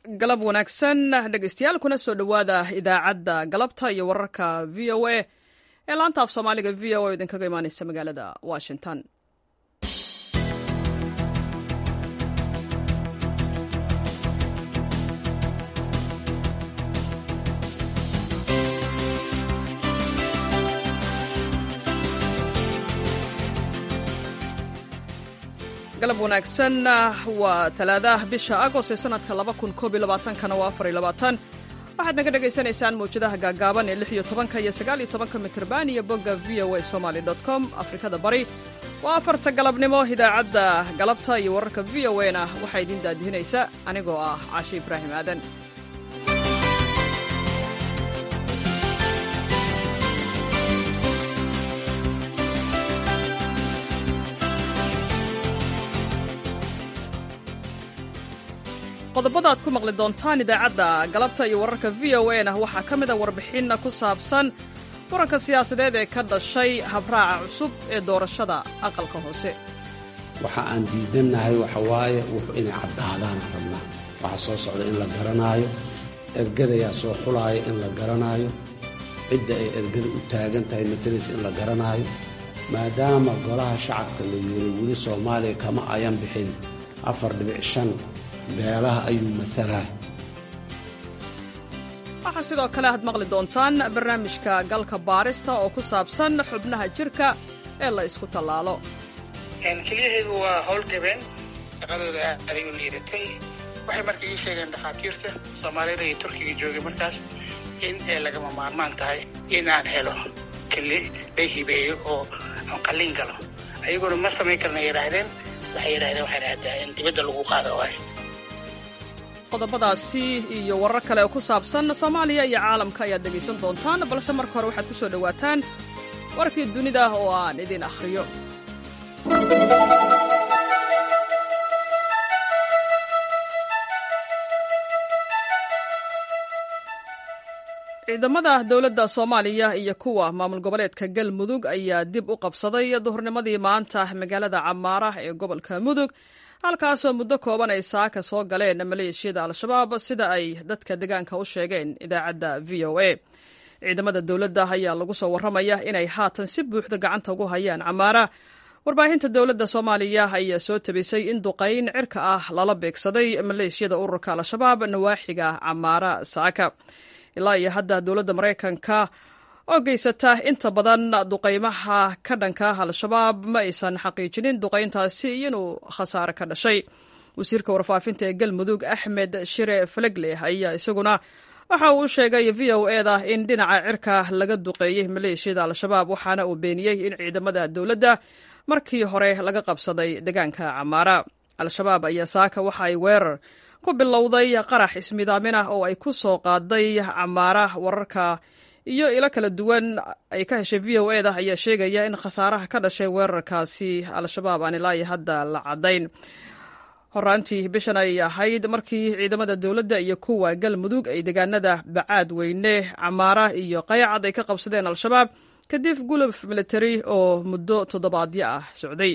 galab wanaagsan dhegeystayaal kuna soo dhowaada idaacadda galabta iyo wararka v o a ee laanta af soomaaliga v o a idinkaga imaaneysa magaalada washington galab wanaagsan waa talaadaha bisha agost ee sanadka kana waa waxaad naga dhagaysanaysaan mawjadaha gaagaaban ee iyo tobanka iyo sagaaliyo tobanka mitrban iyo bogga v o a somaly com afrikada bari waa afarta galabnimo idaacadda galabta iyo wararka v o a na waxaa idiin daadihinaysa anigoo ah cashe ibraahim aadan qodobada aad ku maqli doontaan idaacadda galabta iyo wararka v o a na waxaa ka mid a warbixinna ku saabsan muranka siyaasadeed ee ka dhashay habraaca cusub ee doorashada aqalka hoose waxa aan diidannahay waxa waaye wuxuu inay caddaadaan rabnaa waxa soo socda in la garanaayo ergadayaa soo xulaaya in la garanaayo cidda ay ergada u taagan tahay matalaysa in la garanaayo maadaama golaha shacabka la yeeray weli soomaaliya kama ayan bixin afar dhibic shan beelaha ayuu matalaa waxaa sidoo kale aad maqli doontaan barnaamijka galka baarista oo ku saabsan xubnaha jirka ee la isku tallaalo keliyaheedu waa howlgabeen shaqadooda aday u liidatay waxay marka ii sheegeen dhakhaatiirta soomaalida iyo turkiga joogay markaas in ay lagama maarmaan tahay in aan helo keli la hibeeyo oo aan qalliin galo ayaguna ma samayn karna yidhaahdeen waxay yidhahdeen waxay dhahdaa in dibadda lagu qaado waayo qodobadaasi iyo warar kale oo ku saabsan soomaaliya iyo caalamka ayaad dhegaysan doontaan balse marka hore waxaad ku soo dhowaataan warkii dunida oo aan idin akhriyo ciidamada dowladda soomaaliya iyo kuwa maamul goboleedka galmudug ayaa dib u qabsaday duhurnimadii maanta magaalada camaara ee gobolka mudug halkaasoo muddo kooban ay saaka soo galeen maleeshiyada al-shabaab sida ay dadka deegaanka u sheegeen idaacadda v o a ciidamada dowladda ayaa lagu soo warramaya inay haatan si buuxda gacanta ugu hayaan camaara warbaahinta dowladda soomaaliya ayaa soo tabisay in duqayn cirka ah lala beegsaday maleeshiyada ururka al-shabaab nawaaxiga camaara saaka ilaa iyo hadda dowladda maraykanka oo geysata inta badan duqaymaha ka dhanka al-shabaab ma aysan xaqiijinin duqayntaasi inuu khasaare ka dhashay wasiirka warfaafinta ee galmudug axmed shire falegle ayaa isaguna waxa uu u sheegay v o eda in dhinaca cirka laga duqeeyey maleeshiyada al-shabaab waxaana uu beeniyey in ciidamada dowladda markii hore laga qabsaday deegaanka camaara al-shabaab ayaa saaka waxa ay weerar ku bilowday qarax ismidaamin ah oo ay ku soo qaaday camaara wararka iyo ilo kala duwan ay ka heshay v o eda ayaa sheegaya in khasaaraha ka dhashay weerarkaasi al-shabaab aan ilaa iyo hadda la caddayn horaantii bishan ay ahayd markii ciidamada dowladda iyo kuwa galmudug ay deegaanada bacaad weyne camaara iyo qaycad ay ka qabsadeen al-shabaab kadib guluf military oo muddo toddobaadyo ah socday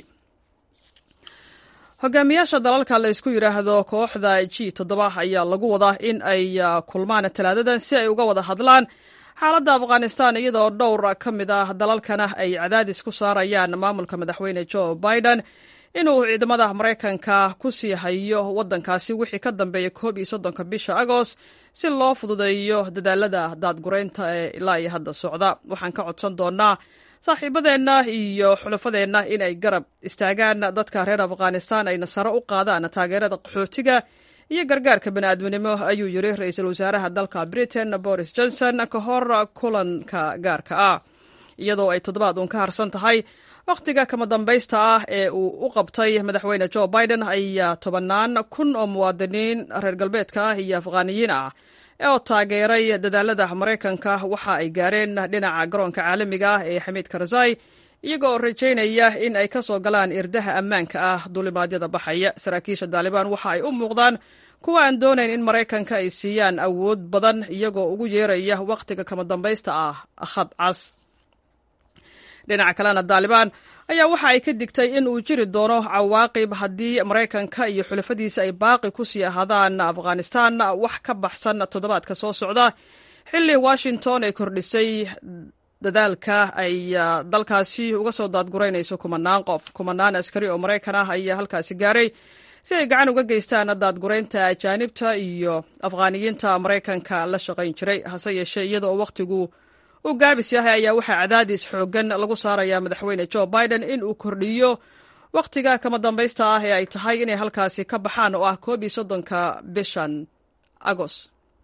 hogaamiyaasha dalalka la ysku yidhaahdo kooxda g toddoba ayaa lagu wadaa in ay kulmaan talaadadan si ay uga wada hadlaan xaaladda afghanistan iyadoo dhowr ka mid ah dalalkana ay cadaadis ku saarayaan maamulka madaxweyne joe biden inuu ciidamada maraykanka ku sii hayo waddankaasi wixii ka dambeeya koob iyo soddonka bisha agost si loo fududeeyo dadaalada daadgureynta ee ilaa iyo hadda socda waxaan ka codsan doonaa saaxiibadeenna iyo xulafadeenna inay garab istaagaan dadka reer afghanistan ayna sare u qaadaan taageerada qaxootiga iyo gargaarka bani'aadminimo ayuu yiri ra-iisul wasaaraha dalka britain boris johnson ka hor kulanka gaarka ah iyadoo ay toddobaad uun ka harsan tahay wakhtiga kama dambaysta ah ee uu u qabtay madaxweyne joe biden ayaa tobannaan kun oo muwaadiniin reer galbeedka ah iyo afghaaniyiin ah oo taageeray dadaalada maraykanka waxa ay gaareen dhinaca garoonka caalamiga ah ee xamiid karzai iyagoo rajaynaya in ay ka soo galaan irdaha ammaanka ah duulimaadyada baxaya saraakiisha daalibaan waxa ay u muuqdaan kuwa aan doonayn in maraykanka ay siiyaan awood badan iyagoo ugu yeeraya wakhtiga kama dambaysta ah khad cas dhinaca kalena daalibaan ayaa waxa ay ka digtay in uu jiri doono cawaaqib haddii maraykanka iyo xulafadiisa ay baaqi ku sii ahaadaan afghanistan wax ka baxsan toddobaadka soo socda xilli washington ay kordhisay dadaalka ay dalkaasi uga soo daadguraynayso kumanaan qof kumanaan askari oo maraykan ah ayaa halkaasi gaaray si ay gacan uga geystaan daadguraynta ajaanibta iyo afghaaniyiinta maraykanka la shaqayn jiray hase yeeshee iyada oo wakhtigu uu gaabis yahay ayaa waxaa cadaadis xooggan lagu saarayaa madaxweyne jo biden in uu kordhiyo wakhtiga kama dambaysta ah ee ay tahay inay halkaasi ka baxaan oo ah koob iyo soddonka bishan agos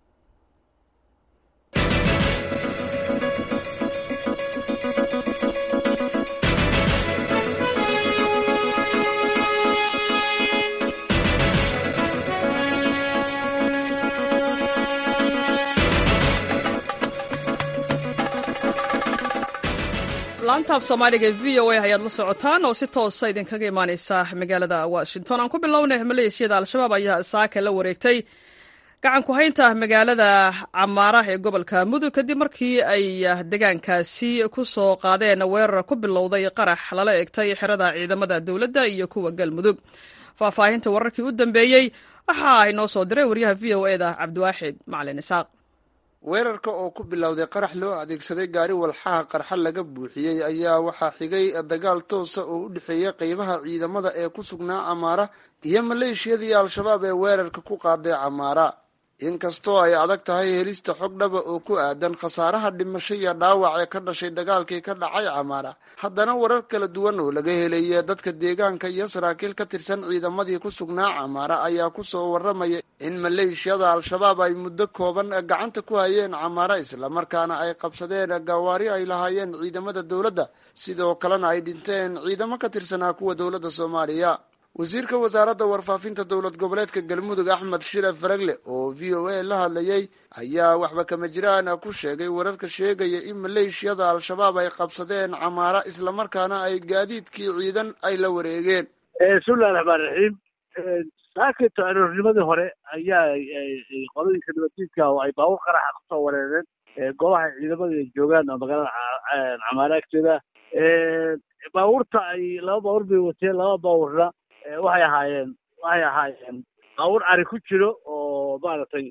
laantaaf soomaaliga v o a ayaad la socotaan oo si toosa idinkaga imaaneysa magaalada washington aan ku bilownay maleeshiyada al-shabaab ayaa saaka la wareegtay gacan ku haynta magaalada camaara ee gobolka mudug kadib markii ay degaankaasi ku soo qaadeen weerar ku bilowday qarax lala egtay xerada ciidamada dowladda iyo kuwa galmudug faahfaahinta wararkii u dambeeyey waxa ay noo soo diray waryaha v o e da cabdiwaaxid macalin isaaq weerarka oo ku bilowday qarax loo adeegsaday gaari walxaha qarxa laga buuxiyey ayaa waxaa xigay dagaal toosa oo u dhexeeya qeybaha ciidamada ee ku sugnaa camaara iyo maleeshiyadii al-shabaab ee weerarka ku qaaday camaara inkastoo ay adag tahay helista xog dhaba oo ku aadan khasaaraha dhimasho iyo dhaawac ee ka dhashay dagaalkii ka dhacay camaara haddana warar kala duwan oo laga helaya dadka deegaanka iyo saraakiil ka tirsan ciidamadii ku sugnaa camaara ayaa kusoo waramaya in maleeshiyada al-shabaab ay muddo kooban gacanta ku hayeen camaara islamarkaana ay qabsadeen gawaari ay lahaayeen ciidamada dowladda sidoo kalena ay dhinteen ciidamo ka tirsanaa kuwa dowladda soomaaliya wasiirka wasaaradda warfaafinta dowlad goboleedka galmudug axmed shire faragle oo v o a la hadlayay ayaa waxba kama jiraan ku sheegay wararka sheegaya in maleeshiyada al-shabaab ay qabsadeen camaara islamarkaana ay gaadiidkii ciidan ay la wareegeen bismillahi raxmaan raxiim saakito aroornimadii hore ayaa qolooyinka nabaddiidka oo ay baabuur qaraxa kusoo wareereen goobaha ciidamada ay joogaan oo magaalada camaara agteeda baabuurta ay laba baabuur bay wateen laba baabuurna waxay ahaayeen waxay ahaayeen baabuur ari ku jiro oo maaragtay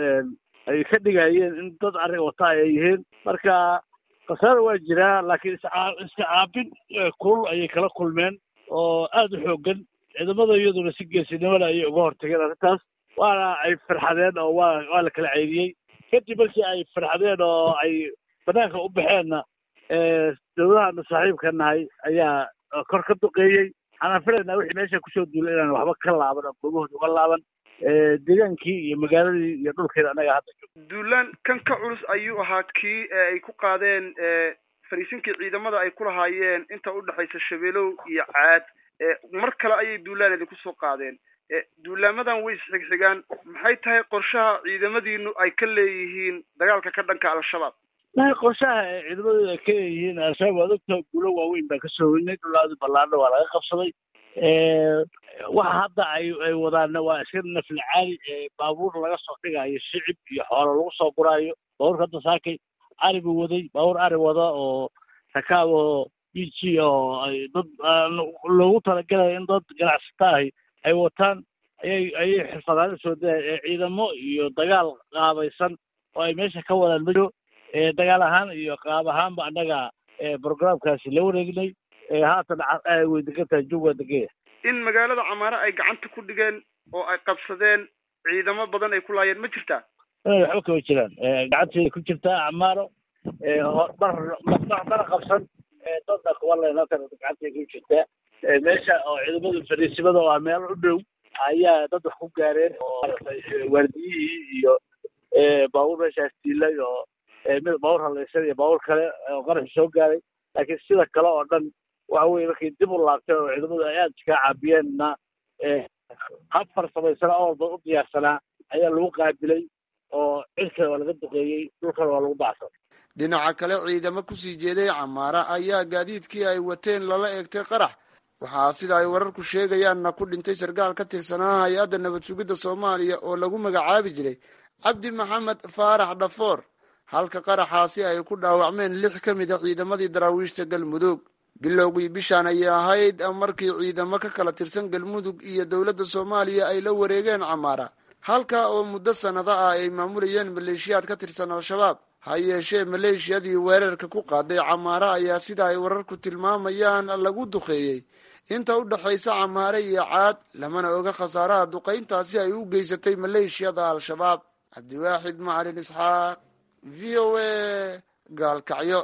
ay ka dhigayeen in dad ari wata ay yihiin marka khasaara waa jiraa laakiin iska caabin kulul ayay kala kulmeen oo aada u xoogan ciidamada iyaduna si geesinimada ayay uga hortageen arrintaas waana ay farxadeen oo waa waa la kala ceyriyey kadib markii ay farxadeen oo ay banaanka u baxeenna dowladahana saaxiibka nahay ayaa kor ka duqeeyey waxaan filaynaa wixii meesha kusoo duulay inaan waxba ka laaban oo goobahooda uga laaban deegaankii iyo magaaladii iyo dhulkeeda annaga hadda joogo duulaan kan ka culus ayuu ahaa kii ay ku qaadeen fariisinkii ciidamada ay ku lahaayeen inta udhexaysa shabeelow iyo caad mar kale ayay duulaan idinku soo qaadeen duulaamadan way isxigxigaan maxay tahay qorshaha ciidamadiinu ay ka leeyihiin dagaalka ka dhanka al-shabaab mahay qorshaha ee ciidamadeedu ay ka leeyihiin al-shabaab waad ogtaha guulo waaweyn baan kasoo weynay dhulaadi ballaadho waa laga qabsaday waxa hadda ay ay wadaanna waa iska nafli caali baabuur laga soo dhigayo shicib iyo xoolo lagu soo guraayo baabuurka hadda saakay ari buu waday baabuur ari wada oo rakaab oo b g oo ay dad loogu talagalayo in dad ganacsata ahi ay wataan ayay ayay xirfadaan usoo daya ciidamo iyo dagaal qaabaysan oo ay meesha ka wadaan majo dagaal ahaan iyo qaab ahaanba annaga programkaasi la wareegnay haatan way degan tahay jug waa degaya in magaalada camaare ay gacanta ku dhigeen oo ay qabsadeen ciidamo badan ay ku laayeen ma jirtaa waxba kama jiraan gacanteeda ku jirtaa camaaro mar mana qabsan dadna kuwa leen halkan gacanteeda ku jirtaa meesha oo ciidamada fariisimada oo ah meel u dhow ayaa dad wax ku gaareen oo maaragtay waardiyihii iyo baabuur meeshaas diilay oo mid baabuur halaysan iyo baabuur kale oo qaraxi soo gaaray laakiin sida kale oo dhan waxa weye markay dib u laabteen oo ciidamadu ay aada iskaga caabiyeenna hab farsamaysana oo walba u diyaarsanaa ayaa lagu qaabilay oo cirkana waa laga duqeeyey dhulkana waa lagu bacsan dhinaca kale ciidamo kusii jeeday camaara ayaa gaadiidkii ay wateen lala eegtay qarax waxaa sida ay wararku sheegayaanna ku dhintay sarkaal ka tirsanaa hay-adda nabad sugidda soomaaliya oo lagu magacaabi jiray cabdi maxamed faarax dhafoor halka qaraxaasi ay ku dhaawacmeen lix ka mid a ciidamadii daraawiishta galmudug bilowgii bishaan ayay ahayd markii ciidamo ka kala tirsan galmudug iyo dowladda soomaaliya ay la wareegeen camaara halka oo muddo sannado ah ay maamulayeen maleeshiyaad ka tirsan al-shabaab ha yeeshee maleeshiyadii weerarka ku qaaday camaara ayaa sida ay wararku tilmaamayaan lagu duqeeyey inta u dhexaysa camaare iyo caad lamana oga khasaaraha duqayntaasi ay u geysatay maleeshiyada al-shabaab cabdiwaaxid macalin isxaaq v o a gaalkacyo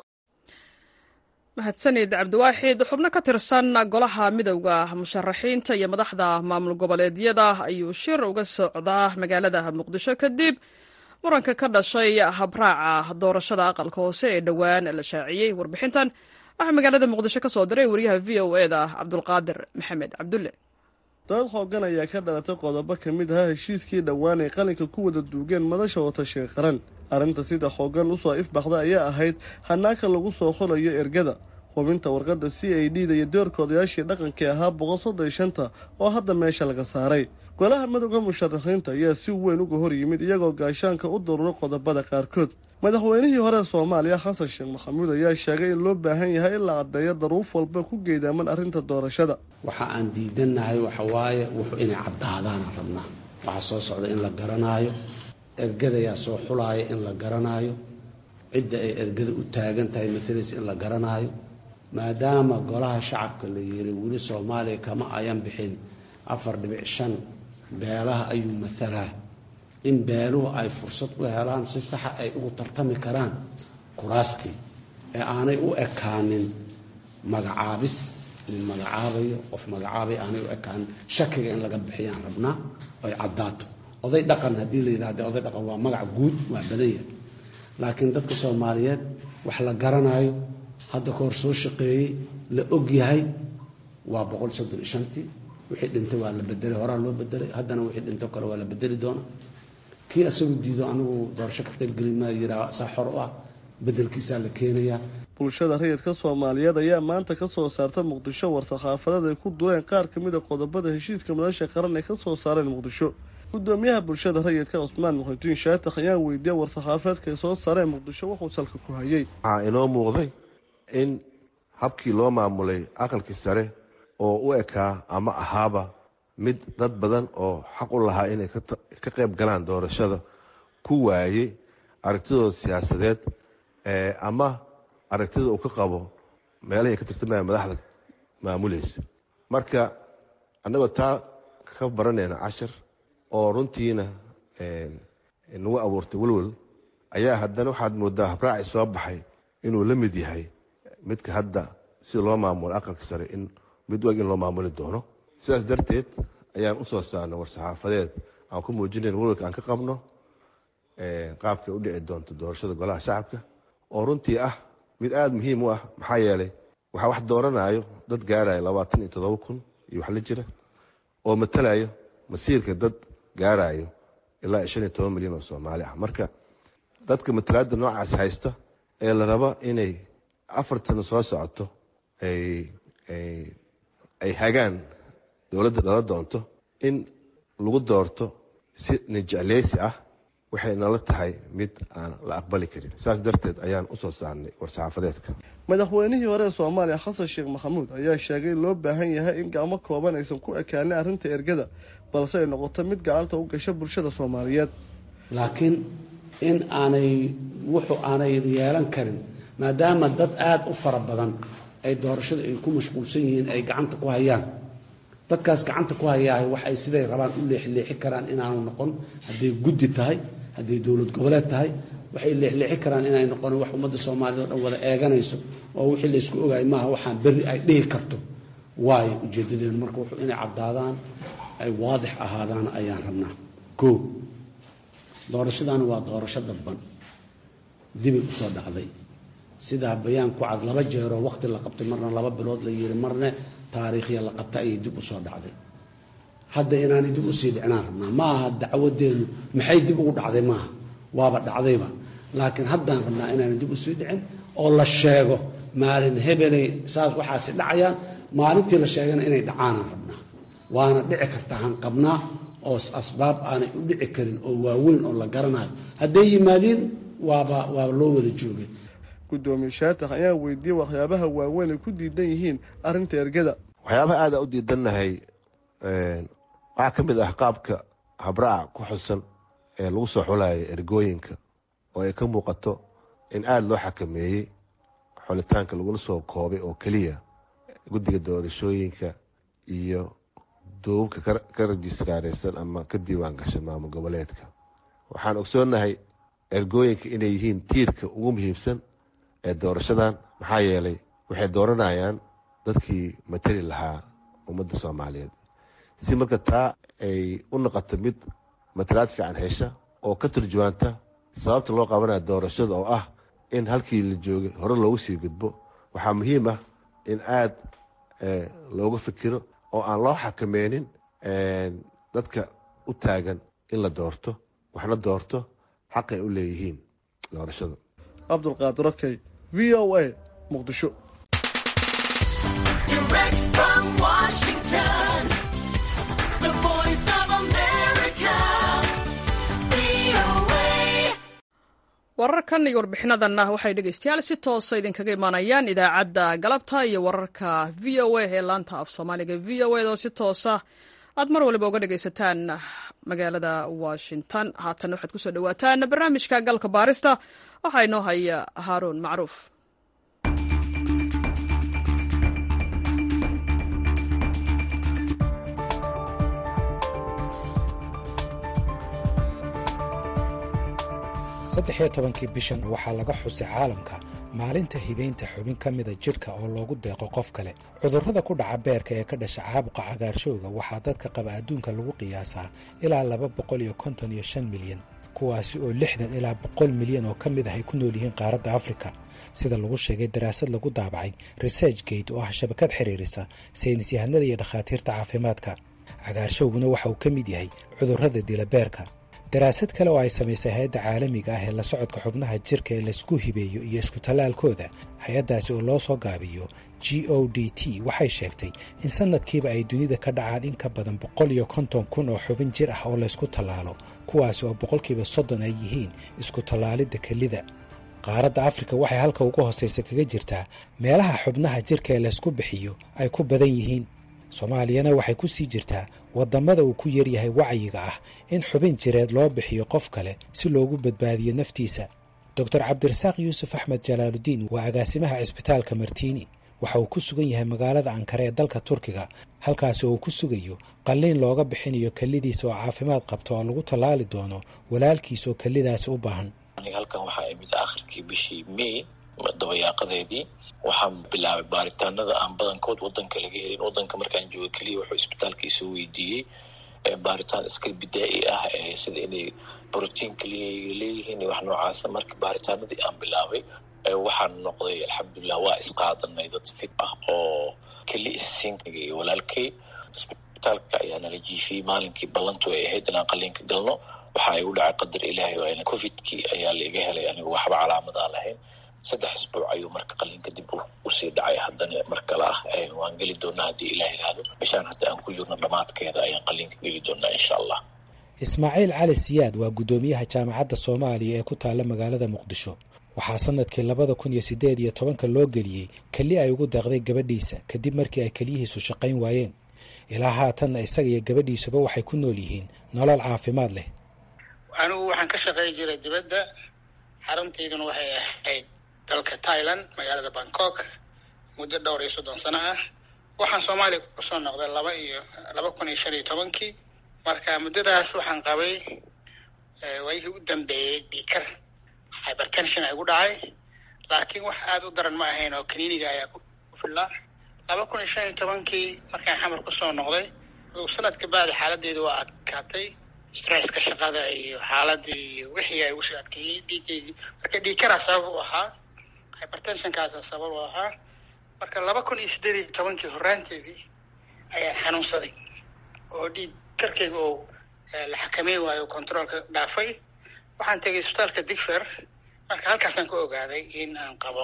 mahadsanid cabdiwaaxid xubno ka tirsan golaha midowda musharaxiinta iyo madaxda maamul goboleedyada ayuu shir uga socdaa magaalada muqdisho kadib muranka ka dhashay habraaca doorashada aqalka hoose ee dhowaan la shaaciyey warbixintan waxaa magaalada muqdisho ka soo diray wariyaha v o e da cabdulqaadir maxamed cabdulle dood xoogan ayaa ka dhalatay qodobo ka mid ahaa heshiiskii dhowaan ay qalinka ku wada duugeen madasha watashiga qaran arrinta sida xoogan usoo ifbaxda ayaa ahayd hanaaka lagu soo xulayo ergada hubinta warqadda c a d da iyo doorka odayaashii dhaqankii ahaa boqol soddon iyo shanta oo hadda meesha laga saaray golaha madowga musharaxiinta ayaa si weyn uga hor yimid iyagoo gaashaanka u daruuro qodobada qaarkood madaxweynihii hore soomaaliya xasan sheekh maxamuud ayaa sheegay in loo baahan yahay in la caddeeyo daruuf walba ku geedaaman arrinta doorashada waxa aan diidannahay waxa waaye wuxuu inay caddaadaanaan rabnaa waxaa soo socda in la garanaayo ergadayaa soo xulaaya in la garanaayo cidda ay ergada u taagan tahay matalaysa in la garanaayo maadaama golaha shacabka la yiri weli soomaaliya kama ayan bixin afar dhibic shan beelaha ayuu matalaa in beeluhu ay fursad u helaan si saxa ay ugu tartami karaan kuraastii ee aanay u ekaanin magacaabis nin magacaabayo qof magacaabay aanay u ekaanin shakiga in laga bixiyaan rabnaa ay caddaato oday dhaqan haddii la yidhahda oday dhaqan waa magac guud waa badan yahay laakiin dadka soomaaliyeed wax la garanaayo hadda ka hor soo shaqeeyey la og yahay waa boqol soddon iyo shantii wixii dhintay waa la bedelay horaa loo bedelay haddana wixii dhinto kale waa la bedeli doona kii isagu diido anigu doorasho ka qaybgeli maa yiraa saa xor u ah bedelkiisaa la keenayaa bulshada rayidka soomaaliyeed ayaa maanta ka soo saarta muqdisho war-saxaafadeed ay ku dureen qaar ka mid a qodobada heshiiska madasha qaran ay ka soo saareen muqdisho gudoomiyaha bulshada rayidka cusmaan muxudiin shaatax ayaa weydiiyey war-saxaafeedka ay soo saareen muqdisho wuxuu salka ku hayay waxaa inoo muuqday in habkii loo maamulay aqalkii sare oo u ekaa ama ahaaba mid dad badan oo xaq u lahaa inay ka qayb galaan doorashada ku waayey aragtidooda siyaasadeed ama aragtida uu ka qabo meelahay ka tirtamaya madaxda maamulaysa marka annagoo taa ka baranayna cashar oo runtiina nagu abuurtay welwel ayaa haddana waxaad moodaa habraaci soo baxay inuu la mid yahay midka hadda sida loo maamulo aqalka sare in mid wag in loo maamuli doono sidaas darteed ayaan usoo saarnay war-saxaafadeed aan ku muujinayn welwelka aan ka qabno qaabkay u dhici doonto doorashada golaha shacabka oo runtii ah mid aada muhiim u ah maxaa yeelay waxaa wax dooranayo dad gaarayo labaatan iyo toddoba kun iyo wax la jira oo matalayo masiirka dad gaarayo ilaa shan iyo toban milyan oo soomaali ah marka dadka matalaada noocaas haysta ee la rabo inay afartan soo socoto ay hagaan dowladda dhala doonto in lagu doorto si nijecleysi ah waxay nala tahay mid aan la aqbali karin saas darteed ayaan usoo saarnay war-saxaafadeedka madaxweynihii hore ee soomaaliya xasan sheekh maxamuud ayaa sheegay in loo baahan yahay in gacmo kooban aysan ku ekaanin arrinta ergada balse ay noqoto mid gacanta u gasha bulshada soomaaliyeed laakiin in aanay wuxuu aanay yeelan karin maadaama dad aada u fara badan ay doorashada ay ku mashquulsan yihiin ay gacanta ku hayaan dadkaas gacanta ku hayaa waxay siday rabaan u leexleexi karaan inaanu noqon hadday guddi tahay hadday dowlad goboleed tahay waxay leexleexi karaan inay noqon wax ummadda soomaaliyed oo dhan wada eeganayso oo wixii laysku ogaay maaha waxaan berri ay dhihi karto waayo ujeedadeenu marka wuxuu inay caddaadaan ay waadix ahaadaan ayaan rabnaa koo doorashadaani waa doorasho dadban dibay usoo dhacday sidaa bayaan ku cad laba jeeroo waqti la qabtay marna laba bilood la yiri marna taariikhya la qabta ayay dib usoo dhacday hadda inaanay dib usii dhicnaan rabnaa ma aha dacwadeenu maxay dib ugu dhacday maaha waaba dhacdayba laakiin haddaan rabnaa inaanay dib usii dhicin oo la sheego maalin hebelay saas waxaasi dhacayaan maalintii la sheegana inay dhacaanaan rabnaa waana dhici kartaa han qabnaa oo asbaab aanay u dhici karin oo waaweyn oo la garanayo hadday yimaadiin waaba waaba loo wada joogay guddoomiye shaatax ayaa weydiiyey waxyaabaha waaweyn ay ku diidan yihiin arrinta ergada waxyaabaha aada u diidannahay waxaa ka mid ah qaabka habraaca ku xusan ee lagu soo xulayo ergooyinka oo ay ka muuqato in aada loo xakameeyey xulitaanka lagula soo koobay oo keliya guddiga doorashooyinka iyo duubabka ka rajistaareysan ama ka diiwaan gashan maamul goboleedka waxaan ogsoonnahay ergooyinka inay yihiin tiirka ugu muhiimsan ee doorashadan maxaa yeelay waxay dooranayaan dadkii matali lahaa ummadda soomaaliyeed si marka taa ay u noqoto mid matalaad fiican hesha oo ka turjumaanta sababta loo qabanaya doorashada oo ah in halkii la joogay hore loogu sii gudbo waxaa muhiim ah in aada looga fikiro oo aan loo xakameynin dadka u taagan in la doorto waxna doorto xaqay u leeyihiin doorashada cabdulqaadir okey v o a muqdisho wararkan iyo warbixinadanna waxay dhegeystayaal si toosa idinkaga imaanayaan idaacadda galabta iyo wararka v o a ee laanta af soomaaliga v o a oo si toosa aad mar waliba uga dhegaysataan magaalada washington haatan waxaad kusoo dhawaataan barnaamijka galka baarista waxaa inoo haya haaruun macruuf saddex iyo tobankii bishan waxaa laga xusay caalamka maalinta hibaynta xubin ka mida jidhka oo loogu deeqo qof kale cudurrada ku dhaca beerka ee ka dhasha caabuqa cagaarshowga waxaa dadka qaba adduunka lagu qiyaasaa ilaa laba boqol iyo konton iyo shan milyan kuwaasi oo lixdan ilaa boqol milyan oo ka mid ah ay ku nool yihiin qaaradda afrika sida lagu sheegay daraasad lagu daabacay research gate oo ah shabakad xiriirisa saynis yahanada iyo dhakhaatiirta caafimaadka cagaarshowguna waxa uu ka mid yahay cudurrada dila beerka daraasad kale oo ay samaysay hay-adda caalamiga ah ee la socodka xubnaha jirka ee laysku hibeeyo iyo isku tallaalkooda hay-addaasi oo loo soo gaabiyo g o d t waxay sheegtay in sanadkiiba ay dunida ka dhacaan in ka badan boqol iyo konton kun oo xubin jir ah oo laysku tallaalo kuwaasi oo boqolkiiba soddon ay yihiin isku tallaalidda kelida qaaradda afrika waxay halka ugu hoosaysa kaga jirtaa meelaha xubnaha jirka ee laysku bixiyo ay ku badan yihiin soomaaliyana waxay ku sii jirtaa waddamada uu ku yaryahay wacyiga ah in xubin jireed loo bixiyo qof kale si loogu badbaadiyo naftiisa doctor cabdirasaaq yuusuf axmed jalaaludiin waa agaasimaha cisbitaalka martiini waxa uu ku sugan yahay magaalada ankare ee dalka turkiga halkaasi oo uu ku sugayo qalliin looga bixinayo kellidiisa oo caafimaad qabta oo lagu tallaali doono walaalkiis oo kellidaasi u baahan halkan waxaa imid akhirkii bishii may dabayaaqadeedii waxaan bilaabay baaritaanada aan badankood wadanka laga helin wadanka markaan jooga keliya wuxuu isbitaalkiisa weydiiyey baaritaan iska bidaa-i ah sida inay brotiin keliya leeyihiin wax noocaasa marka baaritaanadii aan bilaabay waxaan noqday alxamdulilah waa isqaadanay dad fit ah oo keli isiinkaga iyo walaalkay isbitaalka ayaa nala jiifiyey maalinkii ballantu ay ahayd inaan qaliinka galno waxa ay u dhacay qadar ilaahay waa covidkii ayaa laiga helay anigu waxba calaamadaa lahayn saddex isbuuc ayuu marka qalinka dib usii dhacay haddana mar kale ah waan geli doonaa haddii ilaah yiraahdo bishaan hadda aan ku jirno dhammaadkeeda ayaan qalinka geli doonaa insha allah ismaaciil cali siyaad waa guddoomiyaha jaamacadda soomaaliya ee ku taalla magaalada muqdisho waxaa sanadkii labada kun iyo siddeed iyo tobanka loo geliyey keli ay ugu deeqday gabadhiisa kadib markii ay keliyihiisu shaqayn waayeen ilaa haatanna isaga iyo gabadhiisuba waxay ku nool yihiin nolol caafimaad leh anigu waxaan ka shaqayn jiray dibadda xaruntayduna waxay ahayd dalka thailand magaalada bangkok muddo dhowr iyo soddon sano ah waxaan soomaaliya kusoo noqday laba iyo laba kun iyo shan iyo tobankii marka muddadaas waxaan qabay waayihii u dambeeyey dhiikar hypertension ay gu dhacay laakiin wax aada u daran ma ahayn oo kaniiniga ayaa ku fillaa laba kun iyo shan iyo tobankii markaan xamar kusoo noqday adugu sanadka bacdi xaaladdeedu waa adkaatay stresska shaqada iyo xaaladii iyo wixii ay ugusoo adkeeyey dhiigaygii marka dhiikaraa sabab u ahaa hypertensionkaasa sabab u ahaa marka laba kun iyo siddeed iyo tobankii horraanteedii ayaan xanuunsaday oo dhiig karkayga oo la xakameyn waayo controolka dhaafay waxaan tegay isbitaalka digfer marka halkaasaan ka ogaaday in aan qabo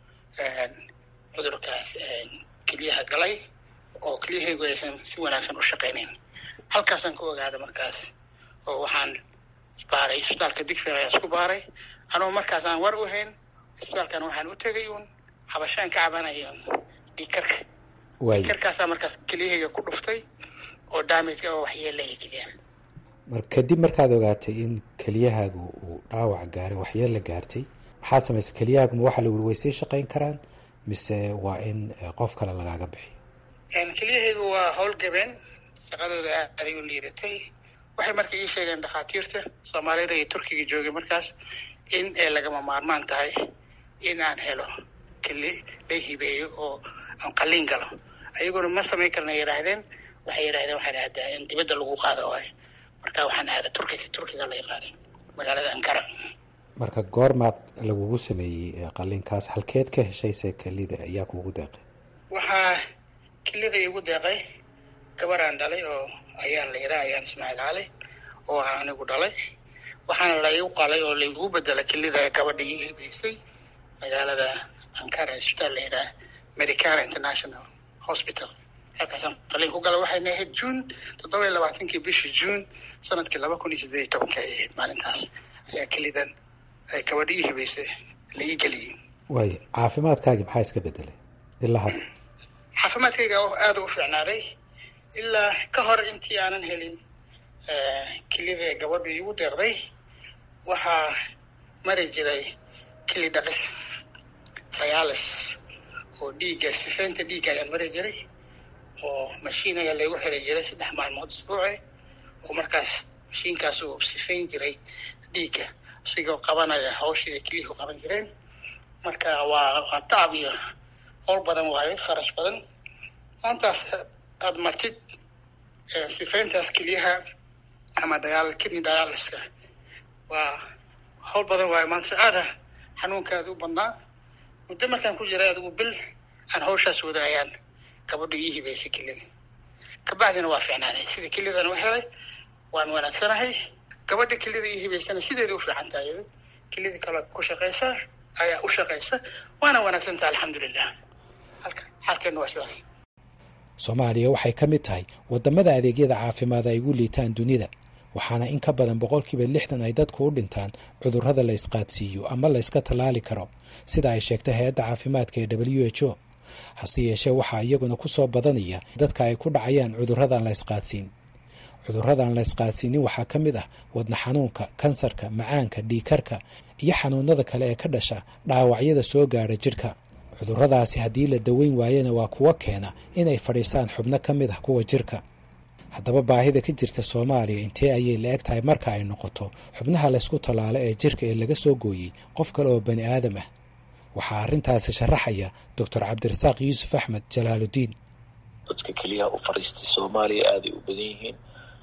cudurkaas keliyaha galay oo kelyahaygu aysan si wanaagsan u shaqaynayn halkaasaan ka ogaaday markaas oo waxaan isbaaray isbitaalka digfer ayaan isku baaray anoo markaas aan war u hayn isbitaalkan waxaan u tegay uun habashaan ka cabanaya dhiikarka waay dhiikarkaasaa markaas keliyahayga ku dhuftay oo damage oo waxyeelaya keliyaha mar kadib markaad ogaatay in keliyahaagu uu dhaawac gaaray waxyeella gaartay maxaad samaysay keliyahaagu ma waxaa lagu way sii shaqayn karaan mise waa in eh, qof kale lagaaga bixiyo keliyahaygu waa howlgabeen shaqadooda aaday u liidatay waxay marka ii sheegeen dhakhaatiirta soomaalida iyo turkiga joogay markaas in ay lagama maarmaan tahay in aan helo keli la hibeeyo oo aan qalliin galo ayaguna ma samayn karna yidhaahdeen waxay yidhahdeen waxaan aadaa in dibadda lagu qaado waayo marka waxaan aada turkiga turkiga lay qaaday magaalada ankara marka goormaad lagugu sameeyey eh, qalliinkaas halkeed ka heshayse kelida ayaa kuugu deeqay waxaa kelida igu deeqay gabaraan dhalay oo ayaan la yidhaa ayaan ismaaciil cali oo aan anigu dhalay waxaana laigu qalay oo laigu bedelay kelida gabadha ii hibeysay magaalada ankara isbitaal la yidhaha medicana international hospital halkaasaan qalliin ku galay waxayna ahayd june toddoba iyo labaatankii bishii june sanadkii laba kun iyo siddeed iyo tobanka ay ahayd maalintaas ayaa kelidan ay gabadha ii hibeysay la ii geliyey waay caafimaadkaagii maxaa iska bedelay ilaa hadda caafimaadkayga oo aada u fiicnaaday ilaa ka hor intii aanan helin kelida gabadha iigu deeqday waxaa mari jiray keli dhaqis dialis oo dhiigga sifeynta dhiigga ayaan mari jiray oo mashiin ayaa laygu xiray jiray saddex maalmood isbuuci oo markaas mashiinkaas uu sifeyn jiray dhiigga isigoo qabanaya hawshii ay keliyuhu qaban jireen marka waa waa tacab iyo howl badan waayo kharash badan maantaas aada martid sifeyntaas keliyaha ama dial kidney dialyska waa howl badan waayo maanta aada xanuunkaada u badnaa muddo markaan ku jiray adigu bil aan hawshaas wadaayaan gabadha ii hibeysay kelida kabacdina waa fiicnaaday sida kelidan u helay waan wanaagsanahay gabadha kelida ii hibeysana sideeda u fiican tahay iyadu kelida kale ku shaqaysa ayaa u shaqaysa waana wanaagsan tahay alxamdulilah halka xaalkeena waa sidaas soomaaliya waxay ka mid tahay waddamada adeegyada caafimaad ay ugu liitaan dunida waxaana in ka badan boqolkiiba lixdan ay dadku u dhintaan cudurrada la isqaadsiiyo ama la yska tallaali karo sida ay sheegtay hay-adda caafimaadka ee w h o hase yeeshee waxaa iyaguna ku soo badanaya dadka ay ku dhacayaan cudurradan la isqaadsiin cudurradan la isqaadsiinin waxaa ka mid ah wadna xanuunka kansarka macaanka dhiikarka iyo xanuunada kale ee ka dhasha dhaawacyada soo gaadha jidhka cudurradaasi haddii la daweyn waayena waa kuwa keena inay fadhiistaan xubno ka mid ah kuwa jirka haddaba baahida ka jirta soomaaliya intee ayay la eg tahay marka ay noqoto xubnaha laysku tallaalo ee jirka ee laga soo gooyey qof kale oo bani aadam ah waxaa arrintaasi sharaxaya doctor cabdirasaaq yuusuf axmed jalaaludiin dadka keliyaha u fadhiistay soomaaliya aaday u badan yihiin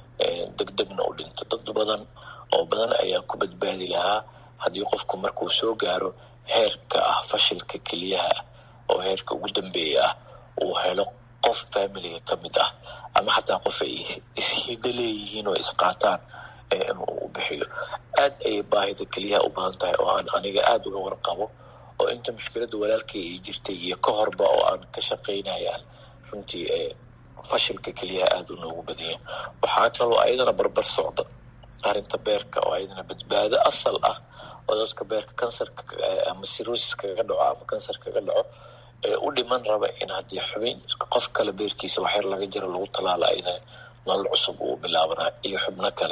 degdegna u dhinto dad badan oo badan ayaa ku badbaadi lahaa haddii qofku markuu soo gaaro heerka ah fashilka keliyaha oo heerka ugu dambeeya ah uu helo qof familiga ka mid ah ama xataa qof ay ishido leeyihiin oo isqaataan inuu u bixiyo aad ayay baahida keliyaha u badan tahay oo aan aniga aada uga warqabo oo inta mushkiladda walaalkay ay jirtay iyo ka horba oo aan ka shaqaynayaan runtii fashilka keliyaha aada u noogu badanya waxaa kaloo ayadana barbar socda arrinta beerka oo ayadana badbaado asal ah oo dadka beerka kansarka ama sirosis kaga dhaco ama kansar kaga dhaco ee u dhiman raba in haddii xubin qof kale beerkiisa waxyar laga jiro lagu talaalo ayadana nolol cusub uu bilaabana iyo xubno kale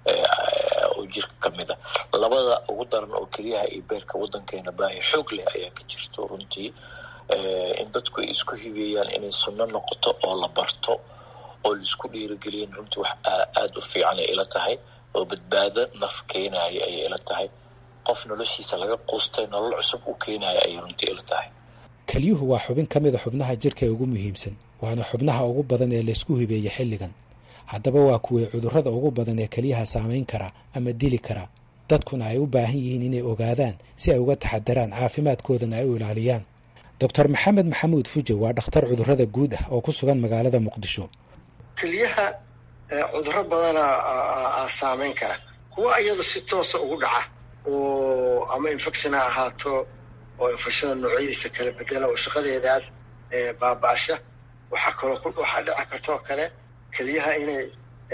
oo jirka ka mid a labada ugu daran oo keliyaha iyo beerka waddankeena baahi xoog leh ayaa ka jirto runtii in dadku ay isku hibeeyaan inay sunno noqoto oo la barto oo laisku dhiirigeliyan runtii wax aada u fiican ay ila tahay oo badbaado naf keenaya ayay ila tahay qof noloshiisa laga quustay nolol cusub u keenaya ayay runtii ila tahay kelyuhu waa xubin ka mid a xubnaha jirka ee ugu muhiimsan waana xubnaha ugu badan ee laysku hibeeya xilligan haddaba waa kuwii cudurrada ugu badan ee keliyaha saamayn kara ama dili kara dadkuna ay u baahan yihiin inay ogaadaan si ay uga taxadaraan caafimaadkoodana ay u ilaaliyaan doctor maxamed maxamuud fuje waa dhakhtar cudurrada guud ah oo ku sugan magaalada muqdisho keliyaha cudurro badana saamayn kara kuwa iyada si toosa ugu dhaca oo ama infection ha ahaato oo infectiona noocyadiisa kala bedela oo shaqadeedaas baaba-asha waxaa kaloo waxaa dhici kartoo kale keliyaha inay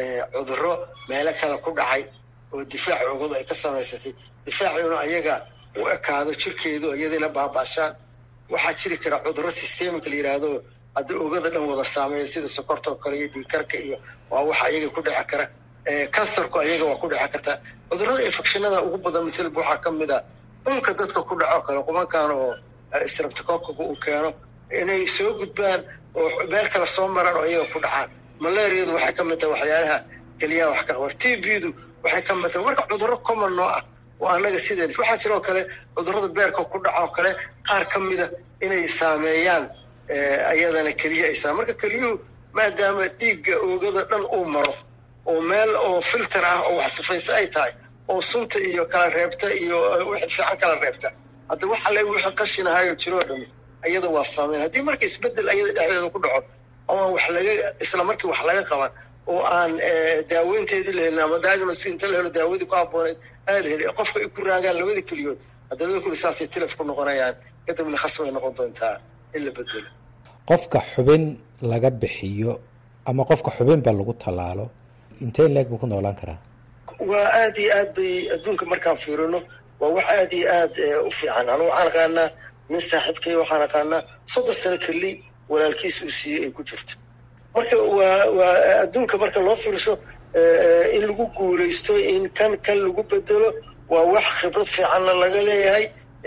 cudurro meelo kale ku dhacay oo difaac oogadu ay ka samaysatay difaacuna ayaga u ekaado jirkeedu iyadina baaba'shaan waxaa jiri kara cudurro systemika la yidhaahdo hadda ogada dhan wada saameeya sida sokorta oo kale iyo dhiikarka iyo waa waxa ayaga ku dhici kara kansarku ayaga waa ku dhici karta cudurrada infectionada ugu badan misalba waxaa ka mid a dhunka dadka ku dhaco kale qubankan oo streptococaga uu keeno inay soo gudbaan oo meel kale soo maraan oo iyaga ku dhacaan malaariyadu waxay ka mid tahay waxyaalaha keliyaha wax ka qabar t b-du waxay ka mid tahay marka cudurro common noo ah oo annaga sideed waxaa jiroo kale cudurrada beerka ku dhacoo kale qaar ka mida inay saameeyaan ayadana keliya ay saame marka keliyuhu maadaama dhiigga oogada dhan uu maro oo meel oo filter ah oo wax sifayse ay tahay oo sunta iyo kala reebta iyo wixii fiican kala reebta hadda waxa le wixii qashinahayo jiroo dhami ayada waa saameyn haddii marka isbedel ayada dhexdeeda ku dhaco oo aan wax laga isla markii wax laga qaban oo aan daaweynteedii la helin ama diagnosis inta la helo daawadii ku habbooneyd aan la helin qofka ay ku raagaan labada keliyood hadda labada kuli saasay tilaf ku noqonayaan kadibna khasbay noqon doontaa in la bedelo qofka xubin laga bixiyo ama qofka xubinba lagu tallaalo intee leeg buu ku noolaan karaa waa aad iyo aad bay adduunka markaan fiirino waa wax aad iyo aad u fiican anu waxaan aqaanaa nin saaxiibkay waxaan aqaanaa soddon sano keli walaalkiis uu siiyey ay ku jirto marka waa waa adduunka marka loo fiirso in lagu guulaysto in kan kan lagu bedelo waa wax khibrad fiicanna laga leeyahay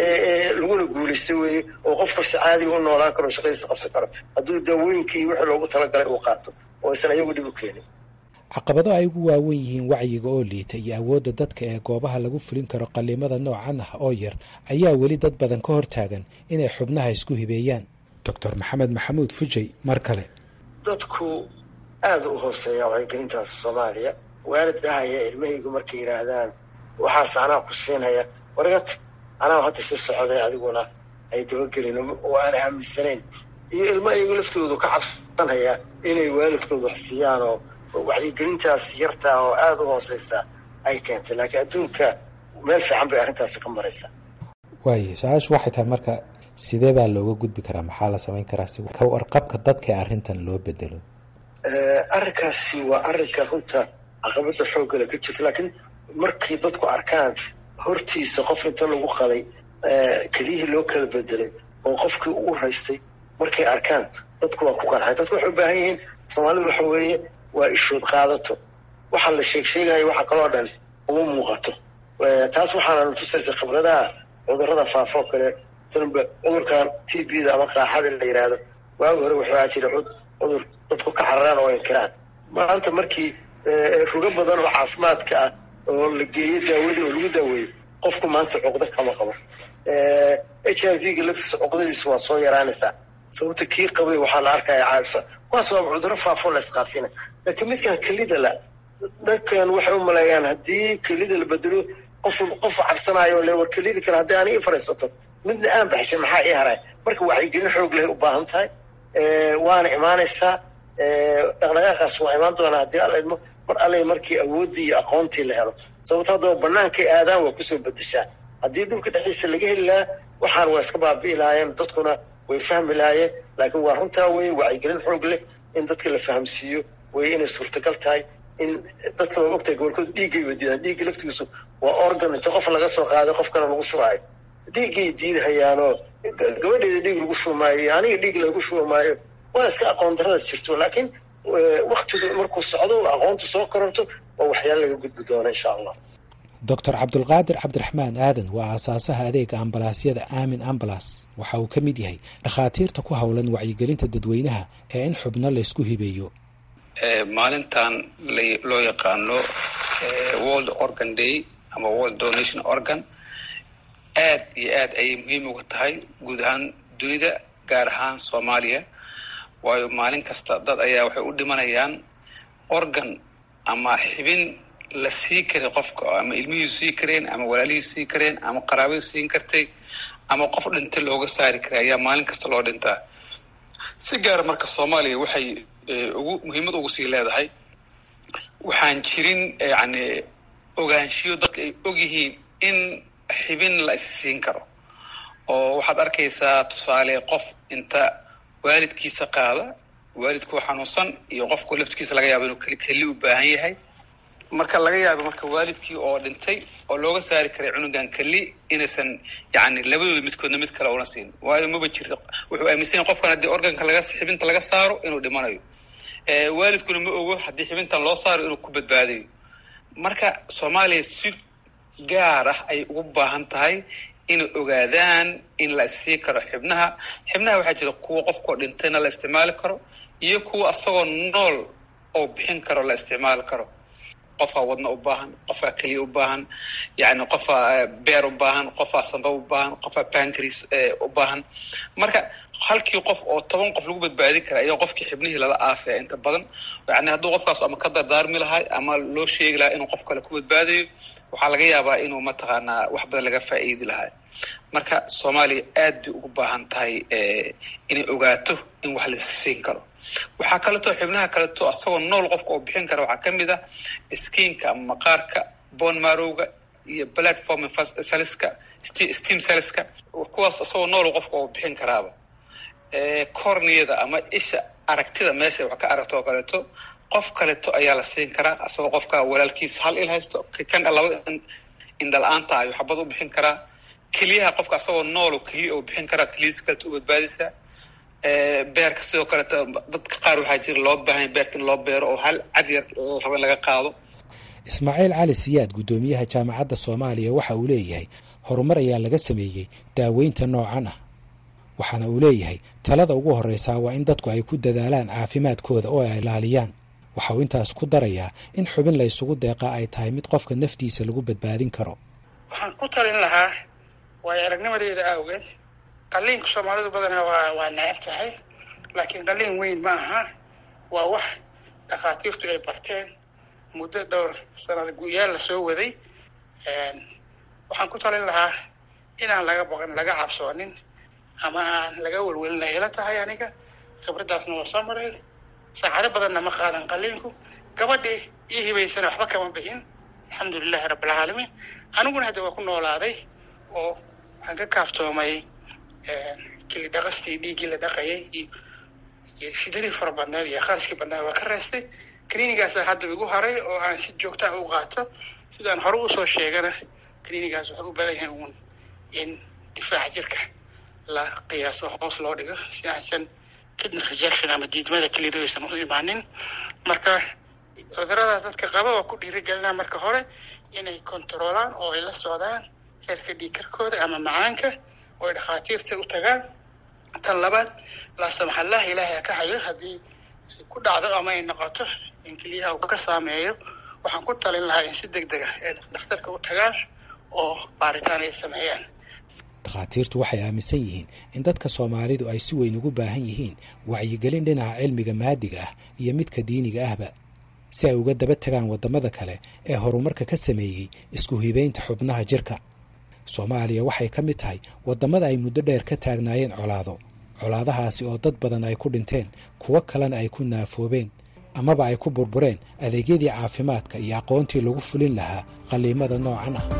laguna guulaysta weeye oo qofka si caadiga u noolaan karo shaqadiisa qabsan karo hadduu daawooyinka iyo wixii loogu talagalay uu qaato oo isan ayagu dhib u keenin caqabado ay ugu waawen yihiin wacyiga oo liita iyo awoodda dadka ee goobaha lagu fulin karo qallimada noocan ah oo yar ayaa weli dad badan ka hortaagan inay xubnaha isku hibeeyaan doctor maxamed maxamuud fujay mar kale dadku aada u hooseeya wacyigelintaas soomaaliya waalid dhahaya ilmahaygu markay yidhaahdaan waxaas anaa ku siinaya wargata anaa hadda si socday adiguna ay dabagelin oo aan aaminsanayn iyo ilma iyagu laftoodu ka cabsanaya inay waalidkooda wax siiyaan oo wacyigelintaas yartaa oo aada u hooseysa ay keentay laakiin adduunka meel fiican bay arrintaasi ka maraysaa waayo su-aashu waxay tahay marka sidee baa looga gudbi karaa maxaa la samayn karaa si ka warqabka dadka ee arrintan loo bedelo arrinkaasi waa arrinka runta caqabada xooggale ka jirta laakiin markay dadku arkaan hortiisa qof inta lagu qaday keliyihii loo kala bedelay oo qofkii u raystay markay arkaan dadku waa ku qancay dadku waxay u baahan yihiin soomaalidu waxa weeye waa ishood qaadato waxaa la sheeg sheegaya waxa kaloo dhan uma muuqato taas waxaana tusaysa khibradaha cudurrada faafoo kale sanba cudurkan t b da ama qaaxada la yidhaahdo waagi hore waxaa jira cudur dadku ka cararaan oo inkiraan maanta markii rugo badan oo caafimaadka ah oo la geeyo daawadii oo lagu daaweeyo qofku maanta cuqdo kama qabo h i v ga laftiisa cuqdadiisa waa soo yaraanaysaa sababta kii qabay waxaa la arkaya caadisa kuwaas waa cudurro faafo la isqaadsiina laakiin midkan kelida la dadkan waxay u maleeyaan haddii kelida la bedelo qof qof cabsanaayo le war kelida kale haddii ani i fariisato midna aan baxshay maxaa ii haray marka wacyigelin xoog leh u baahan tahay waana imaanaysaa dhaqdhaqaaqaas waa imaan doonaa haddii alla idmo mar alle markii awooddii iyo aqoontii la helo sababto haddaba bannaankay aadaan waa kusoo bedeshaan haddii dhulka dhexdiisa laga heli lahaa waxaan waa iska baabi'i lahaayeen dadkuna way fahmi lahaayeen laakiin waa runtaa weye wacyigelin xoog leh in dadka la fahamsiiyo way inay suurtagal tahay in dadka waa ogtahay gobolkooda dhiiggay wadiidaan dhiigga laftigiisu waa organ inta qof laga soo qaaday qofkana lagu shubaayo dhiiggay diidahayaanoo gabadheeda dhiig lagu shubmaayo aniga dhiig lagu shubmaayo waa iska aqoon daradaas jirto laakiin waktigu markuu socdo aqoontu soo kororto waa waxyaala laga gudbi doona insha allah doctor cabdulqaadir cabdiraxmaan aadan waa aasaasaha adeega ambalaasyada aamin ambalas waxa uu ka mid yahay dhakhaatiirta ku howlan wacyigelinta dadweynaha ee in xubno laysku hibeeyo maalintan loo yaqaano world organ day ama world donation organ aad iyo aad ayay muhiim uga tahay guud ahaan dunida gaar ahaan soomaaliya waayo maalin kasta dad ayaa waxay u dhimanayaan organ ama xibin la sii karay qofka ama ilmihiisu sii kareen ama walaalihiisu sii kareen ama qaraabadu siin kartay ama qof dhintay looga saari karay ayaa maalin kasta loo dhintaa si gaara marka soomaaliya waxay ugu muhiimad ugu sii leedahay waxaan jirin yani ogaanshiyo dadka ay og yihiin in xibin la is siin karo oo waxaad arkaysaa tusaale qof inta waalidkiisa qaada waalidkuu xanuunsan iyo qofku laftigiisa laga yaabo inuu keli keli u baahan yahay marka laga yaabo marka waalidkii oo dhintay oo looga saari karay cunugan keli inaysan yani labadooda midkoodna mid kale una siin waayo maba jirto wuxuu aaminsan yahay qofkan haddii organka laga xibinta laga saaro inuu dhimanayo waalidkuna ma ogo haddii xibintan loo saaro inuu ku badbaadayo marka soomaaliya si gaar ah ayay ugu baahan tahay inay ogaadaan in la issii karo xibnaha xibnaha waxaa jira kuwa qofkoo dhintayna la isticmaali karo iyo kuwa asagoo nool oo bixin karo la isticmaali karo qofaa wadna u baahan qofaa keliya u baahan yani qofaa beer u baahan qofaa samba u baahan qofaa bancris u baahan marka halkii qof oo toban qof lagu badbaadin kara ayaa qofkii xibnihii lala aasaya inta badan yani hadduu qofkaas ama ka dardaarmi lahay ama loo sheegi lahaa inuu qof kale ku badbaadayo waxaa laga yaabaa inuu mataqaanaa wax badan laga faa'iidi lahaa marka soomaaliya aad bay ugu baahan tahay inay ogaato in wax la siin karo waxaa kaleeto xibnaha kaleeto asagoo nool qofka oo bixin kara waxaa kamid ah skiinka ama maqaarka bon marowga iyo platform saliska steam saliska kuwaas asagoo nool qofka oo bixin karaaba corniyada ama isha aragtida meesha wax ka aragto oo kaleeto qof kaleeto ayaa la siin karaa asagoo qofka walaalkiisa hal il haysto kan labada indhala-aanta ayuu xabad u bixin karaa keliyaha qofka asagoo nool oo keliya oo bixin karaa keliyadiis kaleeto u badbaadaysa beerka sidoo kaleeto dadka qaar waxaa jira loo baahanya beerka in loo beero oo hal cad yar la rabo in laga qaado ismaaciil cali siyaad guddoomiyaha jaamacadda soomaaliya waxa uu leeyahay horumar ayaa laga sameeyey daaweynta noocan ah waxaana uu leeyahay talada ugu horreysaa waa in dadku ay ku dadaalaan caafimaadkooda oo ay ilaaliyaan waxa uu intaas ku darayaa in xubin la ysugu deeqaa ay tahay mid qofka naftiisa lagu badbaadin karo waxaan ku talin lahaa waayo aragnimadeeda awgeed qalliinka soomaalidu badanaa waa waa necab tahay laakiin qalliin weyn ma aha waa wax dhakhaatiirtu ay barteen muddo dhowr sanada guyaal lasoo waday waxaan ku talin lahaa inaan laga boqon laga cabsoonin ama aan laga welwelina ila tahay aniga khibraddaasna waa soo maray saacado badanna ma qaadan qalliinku gabadhii ii hibaysana waxba kama bixin alxamdulilahi rabbilcaalamiin aniguna hadda waa ku noolaaday oo waxaan ka kaaftoomay kili dhaqastii dhiiggii la dhaqayay iyo shidadii fara badneed iyo qarashkii badneed waa ka reestay clinigaasa hadda igu haray oo aan si joogtaa u qaato sidaan hore usoo sheegana clinigaas waxay u badan yahay uun in difaaca jirka la qiyaaso hoos loo dhigo si aysan kidney rejection ama diidmada kelida aysan u imaanin marka cuduradaas dadka qaba waa ku dhiirigelinaa marka hore inay controolaan oo ay la socdaan heerka dhiigkarkooda ama macaanka oo ay dhakhaatiirta u tagaan tan labaad laasamaxallah ilaahay ha ka hayo haddii ay ku dhacdo ama ay noqoto in keliyaha uu ka saameeyo waxaan ku talin lahaa in si deg deg ah ay dhakhtarka u tagaan oo baaritaan ay sameeyaan dhakhaatiirtu waxay aaminsan yihiin in dadka soomaalidu ay si weyn ugu baahan yihiin wacyigelin dhinaca cilmiga maadiga ah iyo midka diiniga ahba si ay uga daba tagaan waddamada kale ee horumarka ka sameeyey isku hibeynta xubnaha jirka soomaaliya waxay ka mid tahay waddamada ay muddo dheer ka taagnaayeen colaado colaadahaasi oo dad badan ay ku dhinteen kuwo kalena ay ku naafoobeen amaba ay ku burbureen adeegyadii caafimaadka iyo aqoontii lagu fulin lahaa qalliimada noocan ah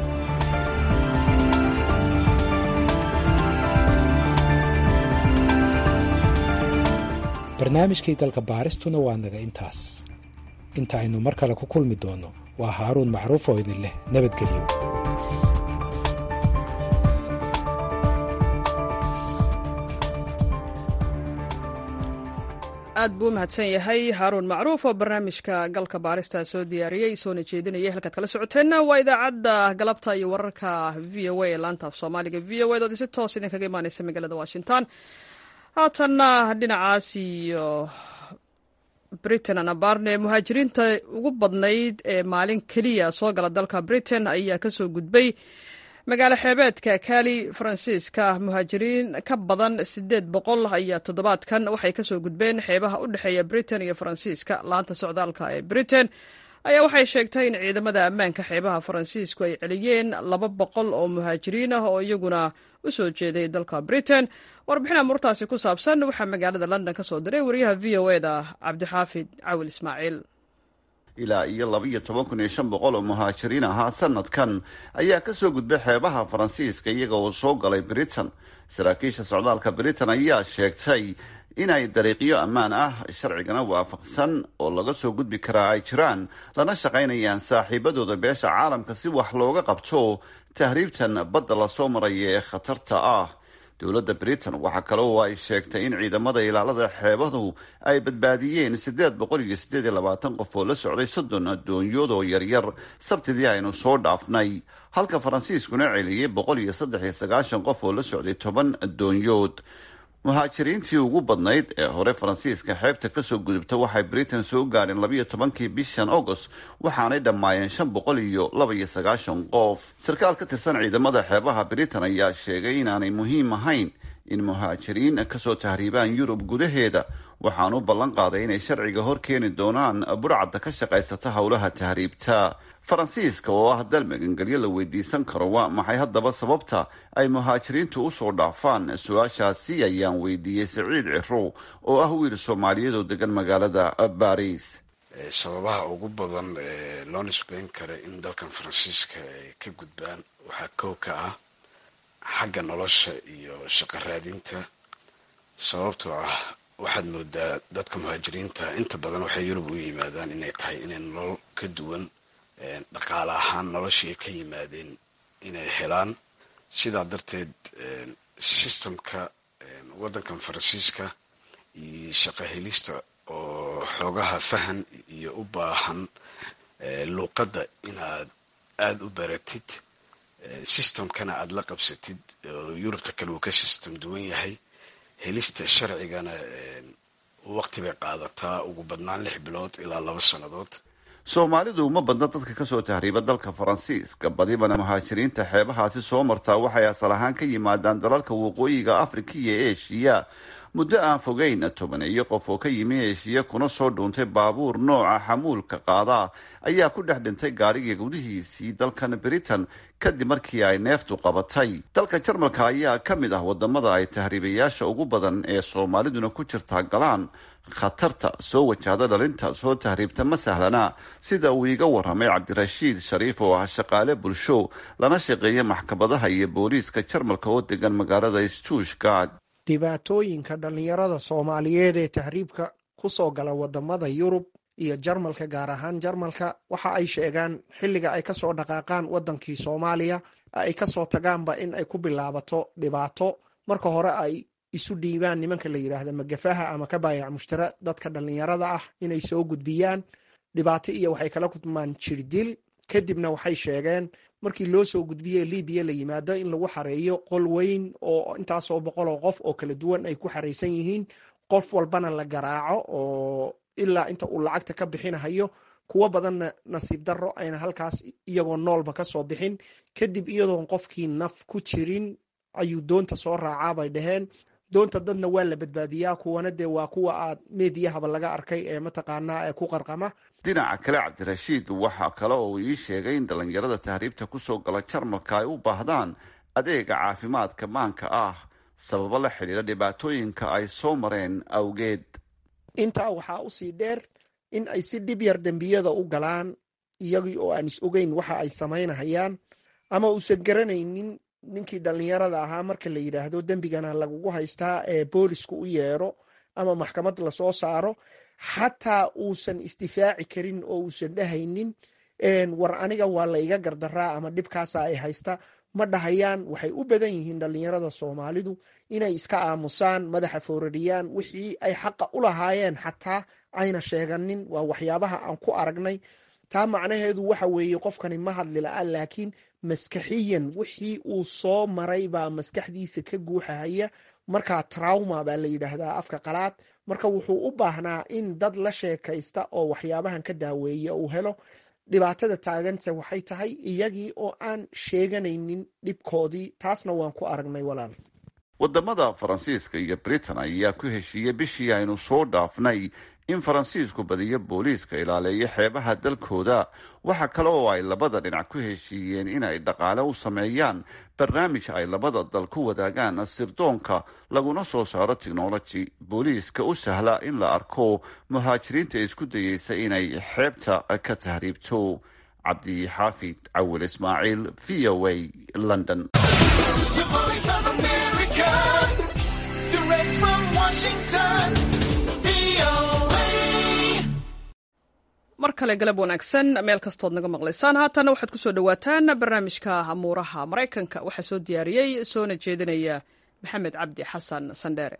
barnaamijkii galka baaristuna waa naga intaas inta aynu mar kale ku kulmi doonno waa haaruun macruuf oo idin leh nabadgelyo aad buu u mahadsan yahay haaruun macruuf oo barnaamijka galka baarista soo diyaariyey soona jeedinaya halkaad kala socoteenna waa idaacadda galabta iyo wararka v o a ee laanta af soomaaliga v o edood si toos idinkaga imaaneysa magaalada washington haatanna dhinacaas iyo britain anabarne muhaajiriinta ugu badnayd ee maalin keliya soo gala dalka britain ayaa kasoo gudbay magaalo xeebeedka kali faransiiska muhaajiriin ka badan sideed boqol ayaa toddobaadkan waxay kasoo gudbeen xeebaha u dhexeeya britain iyo faransiiska laanta socdaalka ee britain ayaa waxay sheegtay in ciidamada ammaanka xeebaha faransiisku ay celiyeen laba boqol oo muhaajiriin ah oo iyaguna u soo jeeday dalka britain warbixin amuurtaasi ku saabsan waxaa magaalada london ka soo diray wariyaha v o eda cabdixaafid cawil ismaaciil ilaa iyo laba-iyo toban kun iyo shan boqol oo muhaajiriin ahaa sanadkan ayaa kasoo gudbay xeebaha faransiiska iyaga oo soo galay britain saraakiisha socdaalka britain ayaa sheegtay inay dariiqyo ammaan ah sharcigana waafaqsan oo laga soo gudbi karaa ay jiraan lana shaqaynayaan saaxiibadooda beesha caalamka si wax looga qabto tahriibtan badda lasoo maraya ee khatarta ah dowladda britain waxaa kale oo ay sheegtay in ciidamada ilaalada xeebadu ay badbaadiyeen siddeed boqol iyo siddeed iyo labaatan qof oo la socday soddon addoonyood oo yaryar sabtidii aynu soo dhaafnay halka faransiiskuna celiyey boqol iyo saddex iyo sagaashan qof oo la socday toban addoonyood muhaajiriintii ugu badnayd ee hore faransiiska xeebta kasoo gudubta waxay britain soo gaadheen labayo tobankii bishan agost waxaanay dhammaayeen shan boqol iyo laba iyo sagaashan qof sarkaal ka tirsan ciidamada xeebaha britain ayaa sheegay inaanay muhiim ahayn in muhaajiriin kasoo tahriibaan yurub gudaheeda waxaan u ballan qaaday inay sharciga hor keeni doonaan burcadda ka shaqaysata howlaha tahriibta faransiiska oo ah dal magangelyo la weydiisan karo waa maxay haddaba sababta ay muhaajiriintu usoo dhaafaan su-aashaasi ayaan weydiiyey saciid ciro oo ah wiil soomaaliyeed oo degan magaalada baris sababaha ugu badan ee loo nisbeyn kara in dalkan faransiiska ay ka gudbaan waxaa kow ka ah xagga nolosha iyo shaqo raadinta sababtoo ah waxaad moodaa dadka muhaajiriinta inta badan waxay yurub u yimaadaan inay tahay inay nolol ka duwan dhaqaale ahaan noloshii ay ka yimaadeen inay helaan sidaa darteed sistamka waddankan faransiiska iyo shaqo helista oo xoogaha fahan iyo u baahan luuqadda inaad aada u baratid sistamkana aada la qabsatid oo yurubta kale uu ka sistam duwan yahay helista sharcigana waqti bay qaadataa ugu badnaan lix bilood ilaa laba sannadood soomaalidu uma badna dadka kasoo tahriiba dalka faransiiska badibana muhaajiriinta xeebahaasi soo martaa waxay asal ahaan ka yimaadaan dalalka waqooyiga afrika iyo eshiya muddo aan fogeyn tobaneeyo qof oo ka yimi eshiya kuna soo dhuuntay baabuur nooca xamuulka qaada ayaa ku dhex dhintay gaadhiga gudihiisii dalkan britain kadib markii ay neeftu qabatay dalka jarmalka ayaa ka mid ah wadamada ay tahriibayaasha ugu badan ee soomaaliduna ku jirtaa galaan khatarta soo wajahda dhalinta soo tahriibta ma sahlana sida uu iiga waramay cabdirashiid shariif oo ah shaqaale bulsho lana shaqeeya maxkamadaha iyo booliiska jarmalka oo degan magaalada stuushgard dhibaatooyinka dhallinyarada soomaaliyeed ee tahriibka ku soo gala wadamada yurub iyo jarmalka gaar ahaan jarmalka waxa ay sheegaan xilliga ay kasoo dhaqaaqaan wadankii soomaaliya ay kasoo tagaanba in ay ku bilaabato dhibaato marka hore ay isu dhiibaan nimanka la yidhaahda magafaha ama ka baayac mushtara dadka dhallinyarada ah inay soo gudbiyaan dhibaato iyo waxay kala kulmaan jirdil kadibna waxay sheegeen markii loo soo gudbiye libiya la yimaado in lagu xareeyo qol weyn oo intaasoo boqol oo qof oo kala duwan ay ku xareysan yihiin qof walbana la garaaco oo ilaa inta uu lacagta ka bixinahayo kuwo badanna nasiib darro ayna halkaas iyagoo noolba kasoo bixin kadib iyadoon qofkii naf ku jirin ayuu doonta soo raacaa bay dhaheen doonta dadna waa la badbaadiyaa kuwana dee waa kuwa aad meediyahaba laga arkay ee mataqaanaa ee ku qarqama dhinaca kale cabdirashiid waxaa kale oo ii sheegay in dhallinyarada tahriibta kusoo gala jarmalka ay u baahdaan adeega caafimaadka maanka ah sababo la xidhiira dhibaatooyinka ay soo mareen awgeed intaa waxaa usii dheer in ay si dhib yar dembiyada u galaan iyagii oo aan is ogeyn waxa ay samaynahayaan ama uusan garanaynin ninkii dhallinyarada ahaa marka la yidhaahdo dembigana lagugu haystaa ee boolisku u yeero ama maxkamad lasoo saaro xataa uusan isdifaaci karin oo uusan dhahaynin war aniga waa layga gardaraa ama dhibkaasa ay haysta ma dhahayaan waxay u badan yihiin dhallinyarada soomaalidu inay iska aamusaan madaxa foorariyaan wixii ay xaqa u lahaayeen xataa ayna sheeganin waa waxyaabaha aan ku aragnay taa macnaheedu waxa weeye qofkani ma hadli la-a laakiin maskaxiyan wixii uu soo maray baa maskaxdiisa ka guuxahaya markaa trauma baa la yidhaahdaa afka qalaad marka wuxuu u baahnaa in dad la sheekaysta oo waxyaabahan ka daaweeya uu helo dhibaatada taaganse waxay tahay iyagii oo aan sheeganaynin dhibkoodii taasna waan ku aragnay walaal wadamada faransiiska iyo britain ayaa ku heshiiyey bishii aynu soo dhaafnay in faransiisku badiyo booliiska ilaaleeyo xeebaha dalkooda waxa kale oo ay labada dhinac ku heshiiyeen in ay dhaqaale u sameeyaan barnaamij ay labada dal ku wadaagaan sirdoonka laguna soo saaro technology booliiska u sahla in la arko muhaajiriinta isku dayeysa inay xeebta ka tahriibto cabdi xaafid cawil ismaaciil v o a london mar kale galab wanaagsan meel kastood naga maqlaysaan haatana waxaad kusoo dhawaataan barnaamijka amuuraha maraykanka waxaa soo diyaariyey soona jeedinaya maxamed cabdi xasan sandheere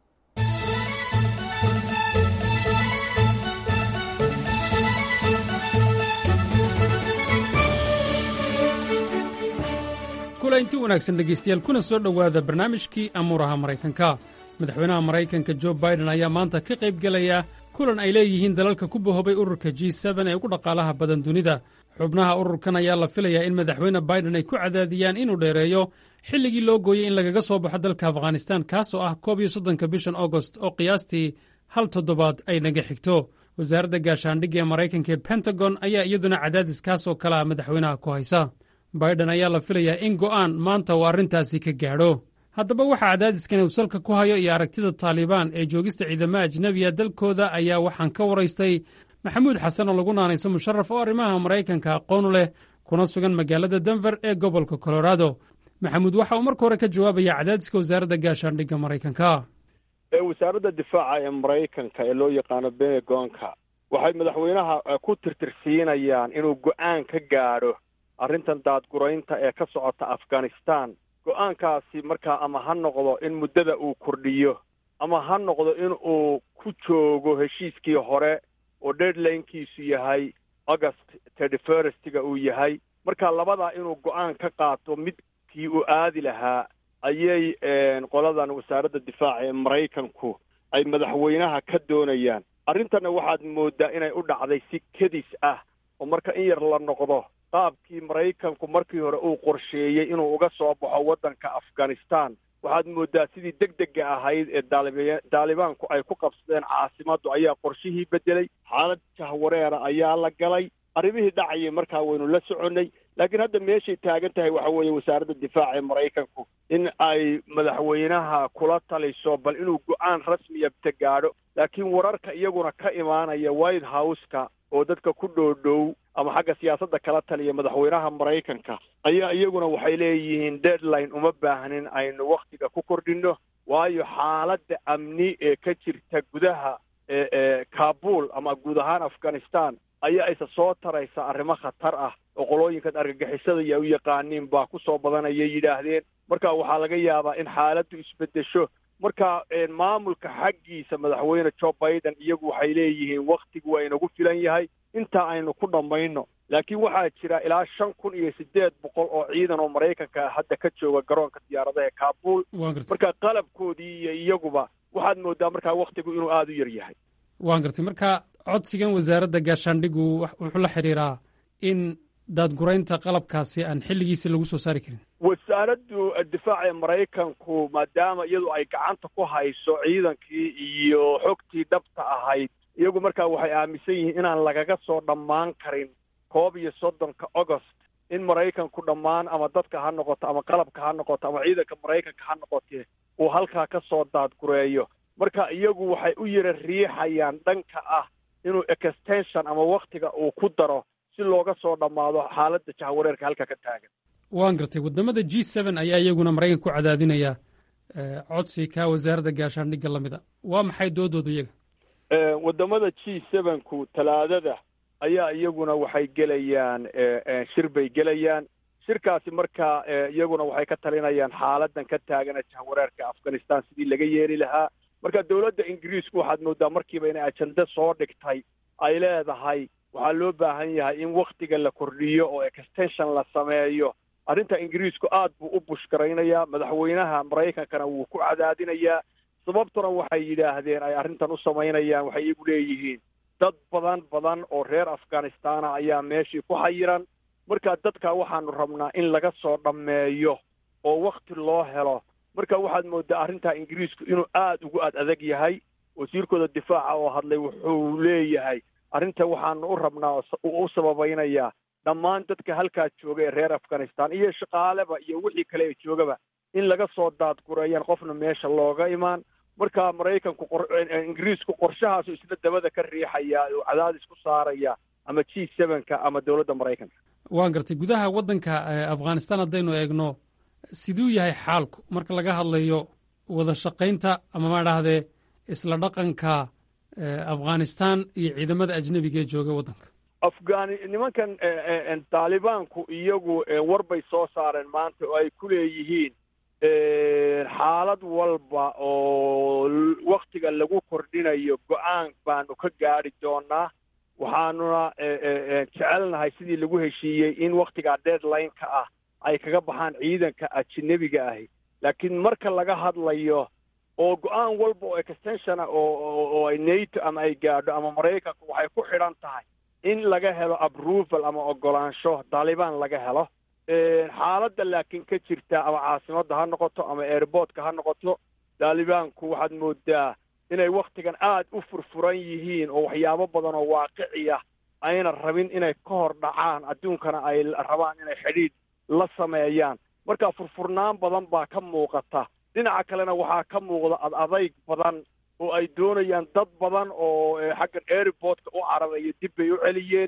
kulanti wanaagsan dhegaystayaal kuna soo dhowaada barnaamijkii amuuraha maraykanka madaxweynaha maraykanka jo baiden ayaa maanta ka qayb gelaya kulan ay leeyihiin dalalka ku bahobay ururka g ee ugu dhaqaalaha badan dunida xubnaha ururkan ayaa la filayaa in madaxweyne baiden ay ku cadaadiyaan inuu dheereeyo xilligii loo gooyey in lagaga soo baxo dalka afghanistan kaasoo ah koob iyo soddonka bishan agost oo qiyaastii hal toddobaad ay naga xigto wasaaradda gaashaandhigga ee maraykanka ee pentagon ayaa iyaduna cadaadis kaasoo kale ah madaxweynaha ku haysa baiden ayaa la filayaa in go'aan maanta uu arrintaasi ka gaadho haddaba waxaa cadaadiskan uu salka ku hayo iyo aragtida taalibaan ee joogista ciidamada ajnebiya dalkooda ayaa waxaan ka waraystay maxamuud xasan oo lagu naanayso musharaf oo arrimaha maraykanka aqoonu leh kuna sugan magaalada denver ee gobolka colorado maxamuud waxa uu marka hore ka jawaabaya cadaadiska wasaaradda gaashaandhigga maraykanka wasaaradda difaaca ee maraykanka ee loo yaqaano benegonka waxay madaxweynaha ku tirtirsiinayaan inuu go'aan ka gaadho arrintan daadguraynta ee ka socota afghanistan go-aankaasi markaa ama ha noqdo in muddada uu kordhiyo ama ha noqdo in uu ku joogo heshiiskii hore oo deadlinekiisu yahay august thirty firstga uu yahay marka labadaa inuu go-aan ka qaato midkii uu aadi lahaa ayay qoladan wasaaradda difaaca ee maraykanku ay madaxweynaha ka doonayaan arrintanna waxaad moodaa inay u dhacday si kedis ah oo marka in yar la noqdo qaabkii maraykanku markii hore uu qorsheeyey inuu uga soo baxo waddanka afghanistan waxaad moodaa sidii deg dega ahayd ee daaliba daalibaanku ay ku qabsadeen caasimaddu ayaa qorshihii beddelay xaalad jahwareera ayaa la galay arrimihii dhacayay markaa waynu la soconnay laakiin hadda meeshay taagan tahay waxa weeye wasaaradda difaaca ee maraykanku in ay madaxweynaha kula taliso bal inuu go-aan rasmiya ta gaadho laakiin wararka iyaguna ka imaanaya white house-ka oo dadka ku dhoodhow ama xagga siyaasadda kala taliya madaxweynaha maraykanka ayaa iyaguna waxay leeyihiin deadline uma baahnin aynu wakhtiga ku kordhinno waayo xaaladda amni ee ka jirta gudaha ee kabul ama guud ahaan afghanistan ayaa isa soo taraysa arrimo khatar ah oo qolooyinkan argagixisada iyo u yaqaaniin baa ku soo badanayay yidhaahdeen marka waxaa laga yaabaa in xaaladdu isbeddesho marka maamulka xaggiisa madaxweyne joe biden iyagu waxay leeyihiin wakhtigu waa inagu filan yahay intaa aynu ku dhammayno laakiin waxaa jira ilaa shan kun iyo siddeed boqol oo ciidan oo maraykanka hadda ka jooga garoonka diyaaradaha ee kabul marka qalabkoodii iyo iyaguba waxaad moodaa markaa wakhtigu inuu aada u yar yahay waan gartay marka codsigan wasaaradda gaashaandhigu wuxuu la xidhiiraa in daadguraynta qalabkaasi aan xilligiisi lagu soo saari karin wasaaraddu difaaca ee maraykanku maadaama iyadu ay gacanta ku hayso ciidankii iyo xogtii dhabta ahayd iyagu markaa waxay aaminsan yihiin inaan lagaga soo dhammaan karin koob iyo soddonka agost in maraykanku dhammaan ama dadka ha noqoto ama qalabka ha noqoto ama ciidanka maraykanka ha noqotee uu halkaa ka soo daadgureeyo marka iyagu waxay u yara riixayaan dhanka ah inuu extension ama wakhtiga uu ku daro si looga soo dhammaado xaaladda jahwareerka halka ka taagan waan gartay waddamada g seven ayaa iyaguna maraykanka ku cadaadinaya codsi ka wasaaradda gaashaandhigga la mida waa maxay doodooda iyaga waddamada g sevenku talaadada ayaa iyaguna waxay gelayaan shir bay gelayaan shirkaasi marka iyaguna waxay ka talinayaan xaaladan ka taagana jahwareerka afghanistan sidii laga yeeli lahaa marka dowladda ingiriisku waxaad moodaa markiiba inay ajende soo dhigtay ay leedahay waxaa loo baahan yahay in wakhtiga la kordhiyo oo extension la sameeyo arrinta ingiriisku aad buu u bushgaraynayaa madaxweynaha maraykankana wuu ku cadaadinayaa sababtuna waxay yidhaahdeen ay arrintan u samaynayaan waxay iyagu leeyihiin dad badan badan oo reer afghanistana ayaa meeshii ku xayiran marka dadka waxaanu rabnaa in laga soo dhammeeyo oo wakhti loo helo marka waxaad moodaa arrintaa ingiriisku inuu aada ugu ad adag yahay wasiirkooda difaaca oo hadlay wuxuu leeyahay arrintan waxaanu u rabnaa u sababaynayaa dhammaan dadka halkaa jooga ee reer afghanistan iyo shaqaaleba iyo wixii kale ee joogaba in laga soo daadgureeyaan qofna meesha looga imaan marka maraykanku ingiriisku qorshahaasu isla dabada ka riixaya oo cadaadis ku saaraya ama g sevenka ama dowladda maraykanka waan gartay gudaha waddanka afghanistan haddaynu eegno siduu yahay xaalku marka laga hadlayo wada shaqaynta ama ma dhahdee isla dhaqanka afghanistan iyo ciidamada ajnebiga ee jooga waddanka afghani nimankan taalibaanku iyagu war bay soo saareen maanta oo ay ku leeyihiin xaalad walba oo waktiga lagu kordhinayo go-aan baanu ka gaadi doonaa waxaanuna jecelnahay sidii lagu heshiiyey in waktigaa deadline-ka ah ay kaga baxaan ciidanka ajnebiga ahi laakiin marka laga hadlayo oo go-aan walba oo extensiona oo ay nato ama ay gaadho ama maraykanku waxay ku xidhan tahay in laga helo approval ama ogolaansho taalibaan laga helo xaaladda laakiin ka jirta ama caasimadda ha noqoto ama airportka ha noqoto taalibaanku waxaad moodaa inay waktigan aad u furfuran yihiin oo waxyaabo badan oo waaqiciya ayna rabin inay ka hor dhacaan adduunkana ay rabaan inay xidhiidh la sameeyaan marka furfurnaan badan baa ka muuqata dhinaca kalena waxaa ka muuqda ad adayg badan oo ay doonayaan dad badan oo xaggan airportka u cararaya dib bay u celiyeen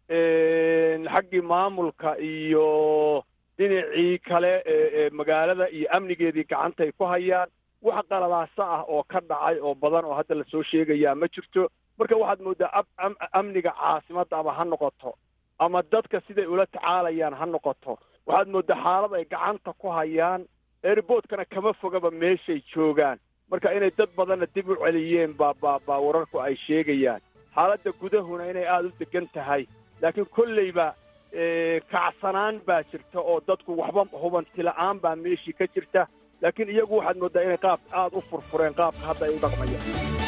xaggii maamulka iyo dhinacii kale ee magaalada iyo amnigeedii gacantay ku hayaan wax qaladaasa ah oo ka dhacay oo badan oo hadda lasoo sheegayaa ma jirto marka waxaad moodaa amniga caasimadda ama ha noqoto ama dadka siday ula tacaalayaan ha noqoto waxaad moodaa xaalad ay gacanta ku hayaan airportkana kama fogaba meeshay joogaan marka inay dad badanna dib u celiyeen baa baa baa wararku ay sheegayaan xaaladda gudahuna inay aada u degan tahay laakiin kolleyba kacsanaan baa jirta oo dadku waxba hubanti la-aan baa meeshii ka jirta laakiin iyagu waxaad mooddaa inay qaab aada u furfureen qaabka hadda ay u dhaqmayaan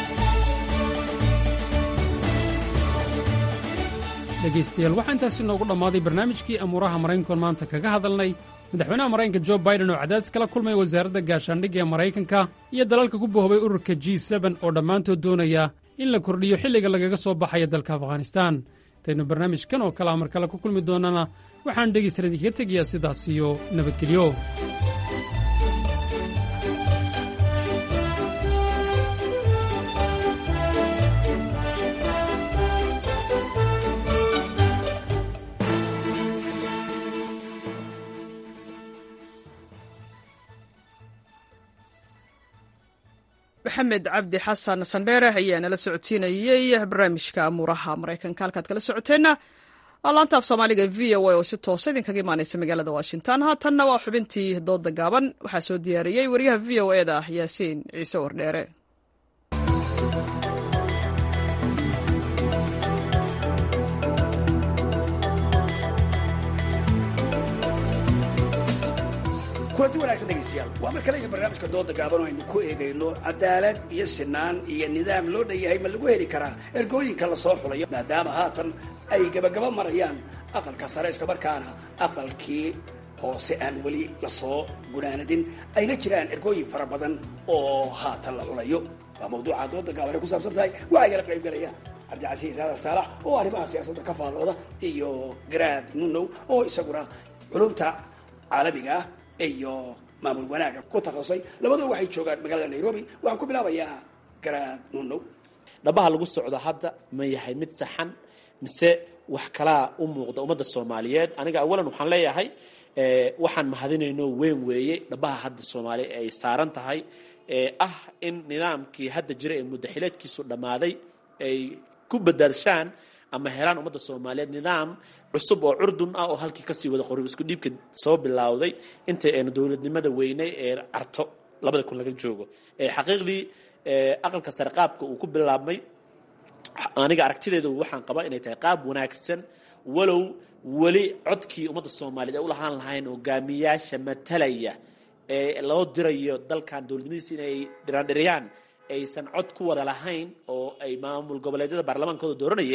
dhegaystayaal waxaa intaasi noogu dhammaaday barnaamijkii amuuraha maraykankoon maanta kaga hadalnay madaxweynaha maraykanka jo baiden oo cadaadis kala kulmay wasaaradda gaashaandhigga ee maraykanka iyo dalalka ku bohobay ururka g seben oo dhammaantood doonaya in la kordhiyo xilliga lagaga soo baxaya dalka afghanistan intaynu barnaamijkan oo kale amar kale ku kulmi doonana waxaan dhegaysan idinkaga tegayaa sidaas iyo nabadgelyo maxamed cabdi xasan sandheere ayaa nala socodsiinayey barnaamijka amuuraha maraykanka halkaad kala socoteenna waa laanta af soomaaliga v o a oo si toosa idinkaga imaanaysa magaalada washington haatanna waa xubintii dooda gaaban waxaa soo diyaariyey wariyaha v o e da yaasiin ciise wardheere kulanti wanaagsan dhegaystayaal waa mar kale iyo barnaamijka dooda gaaban oo aynu ku eegayno cadaalad iyo sinaan iyo nidaam loo dhan yahay ma lagu heli karaa ergooyinka lasoo xulayo maadaama haatan ay gabagaba marayaan aqalka sare islamarkaana aqalkii hoose aan weli lasoo gunaanadin ayna jiraan ergooyin fara badan oo haatan la xulayo waa mawduuca dooda gaaban ay ku saabsan tahay waxaa igala qayb galaya cabdicasiis aadan saalax oo arrimaha siyaasadda ka faallooda iyo garaad nunow oo isaguna culumta caalamiga ah iyo maamul wanaaga ku takhasusay labadua waxay joogaan magaalada nairobi waxaan ku bilaabayaa garaad nunow dhabaha lagu socdo hadda ma yahay mid saxan mise wax kalaa u muuqda ummadda soomaaliyeed aniga awalan waxaan leeyahay waxaan mahadinayno weyn weeye dhabaha hadda soomaaliya ay saaran tahay ee ah in nidaamkii hadda jira ee muddaxileedkiisu dhammaaday ay ku badaadshaan ama helaan ummadda soomaaliyeed nidaam cusub oo curdun ah oo halkii kasii wada qorib isku dhiibka soo bilowday inta aynu dowladnimada weynay ee carto labada kun laga joogo xaqiiqdii aqalka sare qaabka uu ku bilaabmay aniga aragtideedu waxaan qabaa inay tahay qaab wanaagsan walow weli codkii ummadda soomaaliyeed ay u lahaan lahayn hogaamiyaasha matalaya ee loo dirayo dalkan dowladnimadiisa inay dhiraandhiriyaan aysan cod ku wada lahayn oo ay maamul goboleedyada baarlamaankooda dooranayeen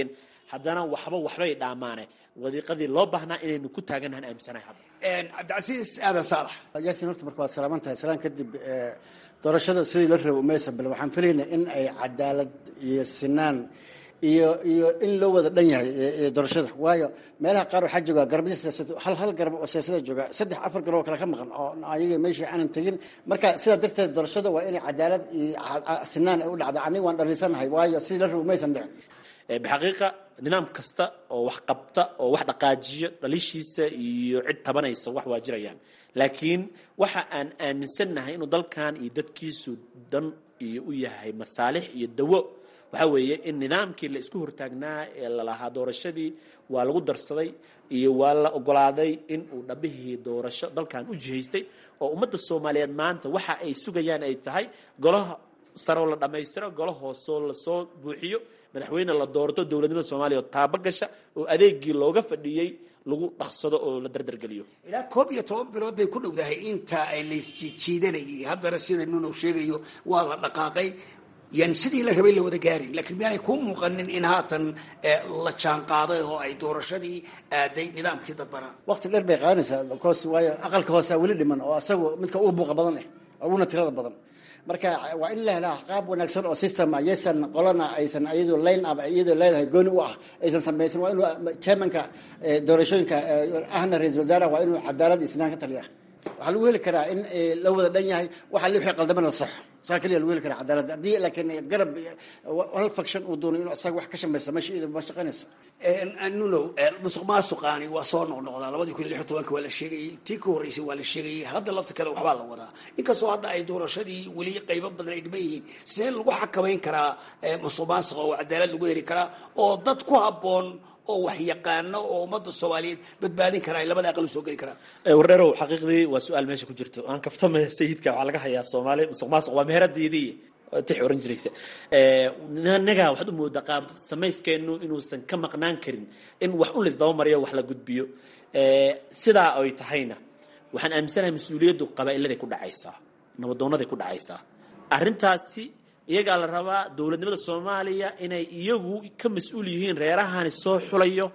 haddana waxba waxbay dhaamaane wadiiqadii loo baahnaa inaynu ku taagannahan aaminsanahay hadda cabdicasiis aadan saalax yaasin horta marka waad salaaman tahay salaan kadib doorashada sidii la rabo maysa bal waxaan filaynaa in ay cadaalad iyo sinaan iyo iyo in loo wada dhan yahay doorashada waayo meelaha qaar waxaa jooga garabyo siyaasad hal hal garab oo siyaasada jooga saddex afar garab oo kale ka maqan oo ayaga meeshii aanan tegin marka sidaa darteed doorashada waa inay cadaalad iyo sinaan ay u dhacda aniga waan dhalinsanahay waayo sidii la rabo maysan dhicin bixaqiiqa nidaam kasta oo wax qabta oo wax dhaqaajiyo dhaliishiisa iyo cid tabanaysa wax waa jirayaan laakiin waxa aan aaminsannahay inuu dalkan iyo dadkiisu dan iyo u yahay masaalix iyo dawo waxaa weeye in nidaamkii la isku hortaagnaa ee lalahaa doorashadii waa lagu darsaday iyo waa la ogolaaday in uu dhabihii doorasho dalkan u jihaystay oo ummadda soomaaliyeed maanta waxa ay sugayaan ay tahay golaha saroo la dhammaystiro golo hoosoo lasoo buuxiyo madaxweyne la doorto dowladnimada soomaaliya oo taaba gasha oo adeegii looga fadhiyey lagu dhaqsado oo la dardargeliyo ilaa koob iyo toban bilood bay ku dhowdahay inta ay laysjiijiidanayay haddana sida nunow sheegayo waa la dhaqaaqay yan sidii la rabay la wada gaarin laakiin miyaanay kuu muuqanin in haatan la jaan qaaday oo ay doorashadii aaday nidaamkii dadbanaa waqti dheer bay qaadanaysaa because waayo aqalka hoosaa weli dhiman oo asagu midka ugu buuqa badan eh uguna tirada badan marka waa in la helaa qaab wanaagsan oo system ah yaysan qolana aysan iyadoo line up iyadoo leedahay gooni u ah aysan samaysan waa inuu chairmanka doorashooyinka ahna ra-iisul wasaaraha waa inuu cadaalad iyo sinaan ka taliya waxaa lagu heli karaa in la wada dhan yahay waxa li wixii qaldamana la saxo saa keliya lagu heli karaa cadaalad haddii laakiin garab hal faction uu doono inuu asaga wax ka shamaysa meesha iyada ma shaqaynayso nunow musuq maasuqaani waa soo noqnoqdaa labadii kun iyo lix iyo tobanka waa la sheegayey tii ka horreysay waa la sheegayey hadda lafta kale waxbaa la wadaa inkastoo hadda ay doorashadii weli qaybo badan ay dhiman yihiin sidee lagu xakamayn karaa musuq maasuqa oo cadaalad lagu heli karaa oo dad ku habboon oo wax yaqaano oo ummadda soomaaliyeed badbaadin karaa ay labada aqal u soo geli karaan wardheerow xaqiiqdii waa su-aal meesha ku jirto aan kaftamaya sayidka waxaa laga hayaa soomaali musuq maasuq waa meheradiidii tix oran jiraysa naga waxaad u moodaa qaab samayskeenu inuusan ka maqnaan karin in wax un laisdaba mariyo wax la gudbiyo sidaa ay tahayna waxaan aaminsanahay mas-uuliyaddu qabaa'iladay ku dhacaysaa nabadoonaday ku dhacaysaa arrintaasi iyagaa la rabaa dowladnimada soomaaliya inay iyagu ka mas-uul yihiin reerahani soo xulayo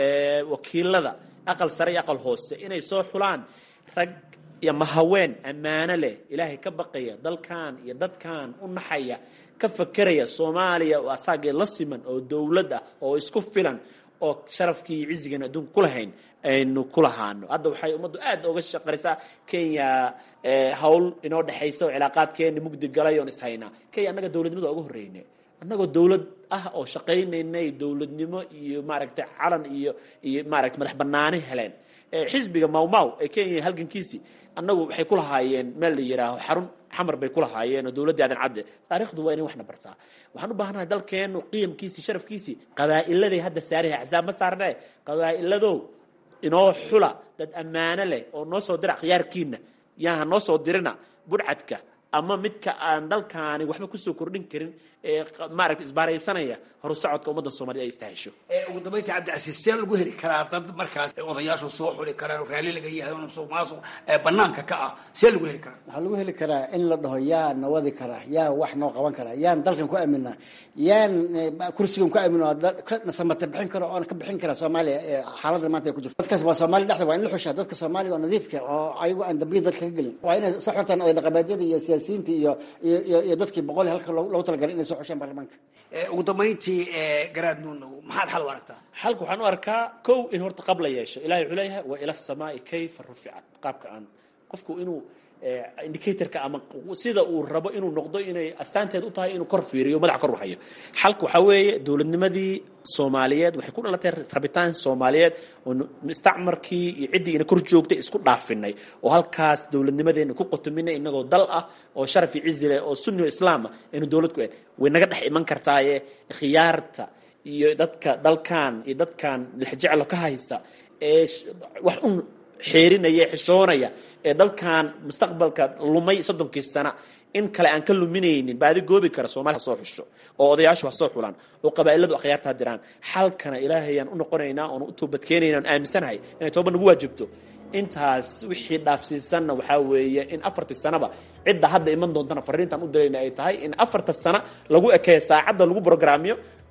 wakiilada aqal sare iyo aqal hoose inay soo xulaan rag iyo mahaween ammaano leh ilaahay ka baqaya dalkan iyo dadkan u naxaya ka fakeraya soomaaliya oo asaageed la siman oo dowlad ah oo isku filan oo sharafkii iyo cizigan adduunka ku lahayn aynu ku lahaano hadda waxay ummaddu aad oga shaqarisaa kenya hawl inoo dhexaysa oo cilaaqaadkeeni mugdi galay oon ishaynaa kenya annaga dowladnimada uga horreyne annagoo dowlad ah oo shaqaynaynay dowladnimo iyo maaragtay calan iyo iyo maaragtay madax banaani heleen xisbiga mawmaw ee kenya halgankiisii annagu waxay ku lahaayeen meel la yidhaaho xarun xamar bay ku lahaayeen oo dowladdii aadan cadde taarikhdu waa inay waxna bartaa waxaan u baahanahay dalkeennu qiyamkiisii sharafkiisii qabaa'iladay hadda saariha axsaab ma saarnee qabaa'iladow inoo xula dad ammaano leh oo noo soo dira khiyaarkiina yaaha noo soo dirina budhcadka ama midka aan dalkaani waxba kusoo kordhin karin ee maaragta isbaaraysanaya horu socodka ummadda soomaaliyed ay istahesho ugu dambaynta cabdicasiis see lagu heli karaa dad markaas odayaashu soo xuli karaan oo raalli laga yahay oo musuq maasuq banaanka ka ah see lagu heli karaa waxaa lagu heli karaa in la dhaho yaa na wadi karaa yaa wax noo qaban karaa yaan dalkan ku aaminaa yaan kursigan ku aamin nasamata bixin karo oona ka bixin kara soomaaliya xaaladda maanta ay ku jirto dadkaas waa soomaaliya dhexda waa in la xushaa dadka soomaaliya oo nadiifka oo ayagu aan dambiya dalka ka gelin waa inay soo xuntaan oday dhaqameedyada iyo siyaasiyiinta iyo iyo iyo dadkii boqol halka loogu talagalay inay soo xushaan baarlamaanka ugu dambayntii garaad nuunow maxaad xal u aragtaa xalka waxaan u arkaa kow in horta qab la yeesho ilahay wuxuu leeyahay wa ila samaai kayfa ruficat qaabka aan qofku inuu indicatorka ama sida uu rabo inuu noqdo inay astaanteed u tahay inuu kor fiiriyo madaxa kor hayo xalka waxaa weeye dowladnimadii soomaaliyeed waxay ku dhalatay rabitaan soomaaliyeed oo mustacmarkii iyo ciddii ina kor joogtay isku dhaafinay oo halkaas dowladnimadeena ku qotominay inagoo dal ah oo sharaf iyo cizi leh oo sunni o islaam ah aynu dowlad ku way naga dhex iman kartaaye khiyaarta iyo dadka dalkan iyo dadkan lixjeclo ka haysta ee wax un xeerinaya xishoonaya ee dalkan mustaqbalka lumay soddonkii sana in kale aan ka luminaynin baadi goobi kara soomaliya ha soo xusho oo odayaashu ha soo xulaan oo qabaa'iladu akhyaarta ha diraan xalkana ilaahayaan u noqonaynaa oon u toobadkeenayna oon aaminsanahay inay tooba nagu waajibto intaas wixii dhaafsiisanna waxaa weeye in afartii sanaba cidda hadda iman doontana fariintaan u dilayna ay tahay in afarta sana lagu ekeeyo saacadda lagu brograamiyo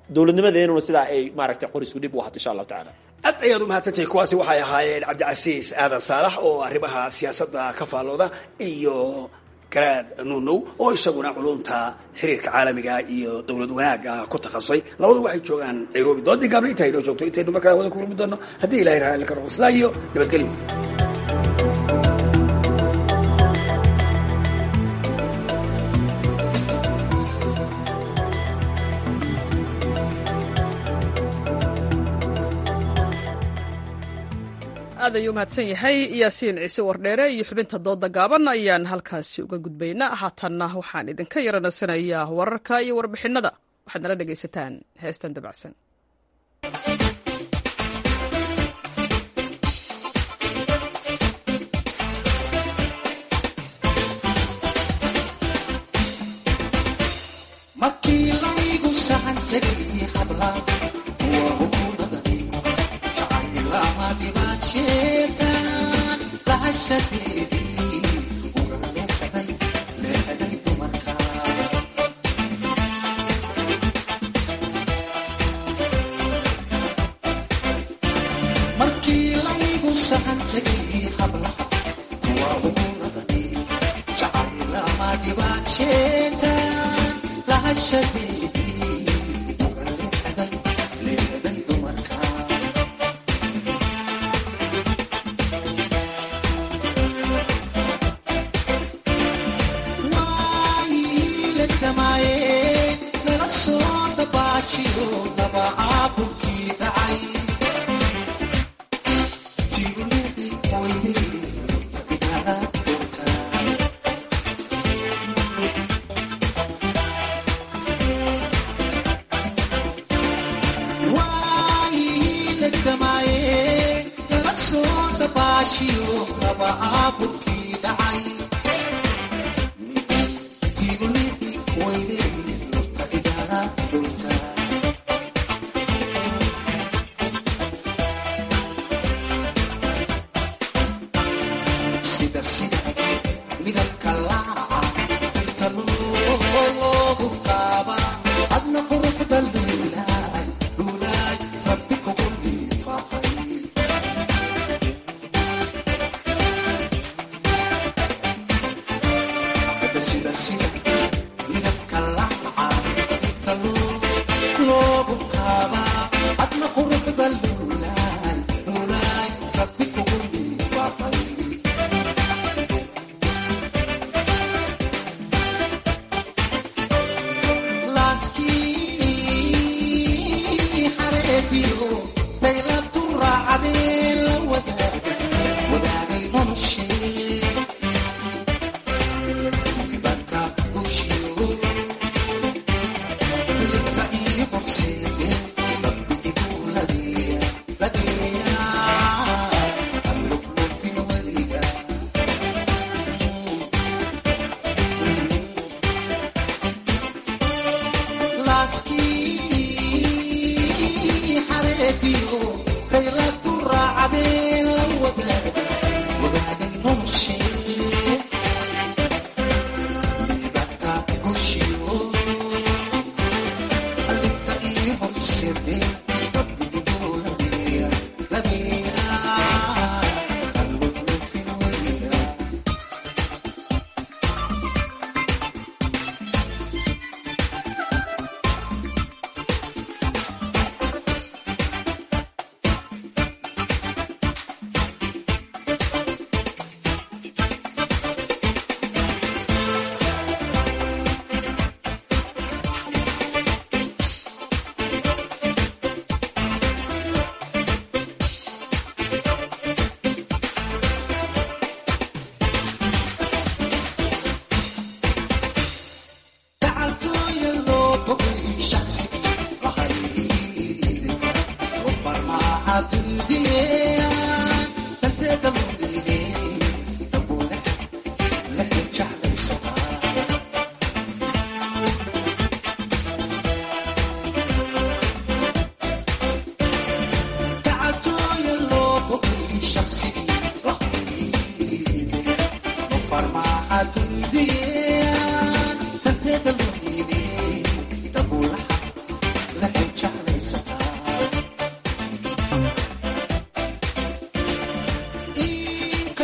dowladnimadeenuna sidaa ay maaragtay qorisku dhib u ahato insha allahu tacala aad ayaad u mahadsantahay kuwaasi waxay ahaayeen cabdicasiis aadan saalax oo arrimaha siyaasadda ka faallooda iyo garaad nunow oo isaguna culumta xiriirka caalamiga iyo dowlad wanaaga ku takhasusay labadu waxay joogaan nairobi doodii gaabli intaa inoo joogto intaynu markaa wada ku kulmi doono haddii ilahay raali ka noqo sidaa iyo nabadgelyo aad ayuu umahadsan yahay yaasiin ciise wardheere iyo xubinta dooda gaaban ayaan halkaasi uga gudbaynaa haatanna waxaan idinka yaranasanayaa wararka iyo warbixinada waxaad nala dhegaysataan heestan dabacsan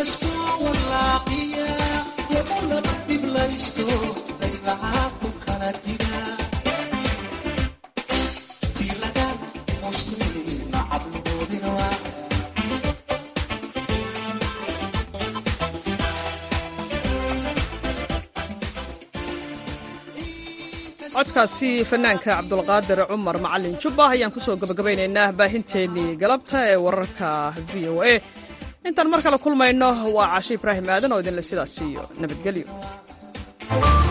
codkaasi fanaanka cabdulqaadir cumar macalin jubba ayaan kusoo gabagabaynaynaa baahinteennii galabta ee wararka v o a intaan mar kale kulmayno waa cashe ibraahim aadan oo idinle sidaas siiyo nabadgelyo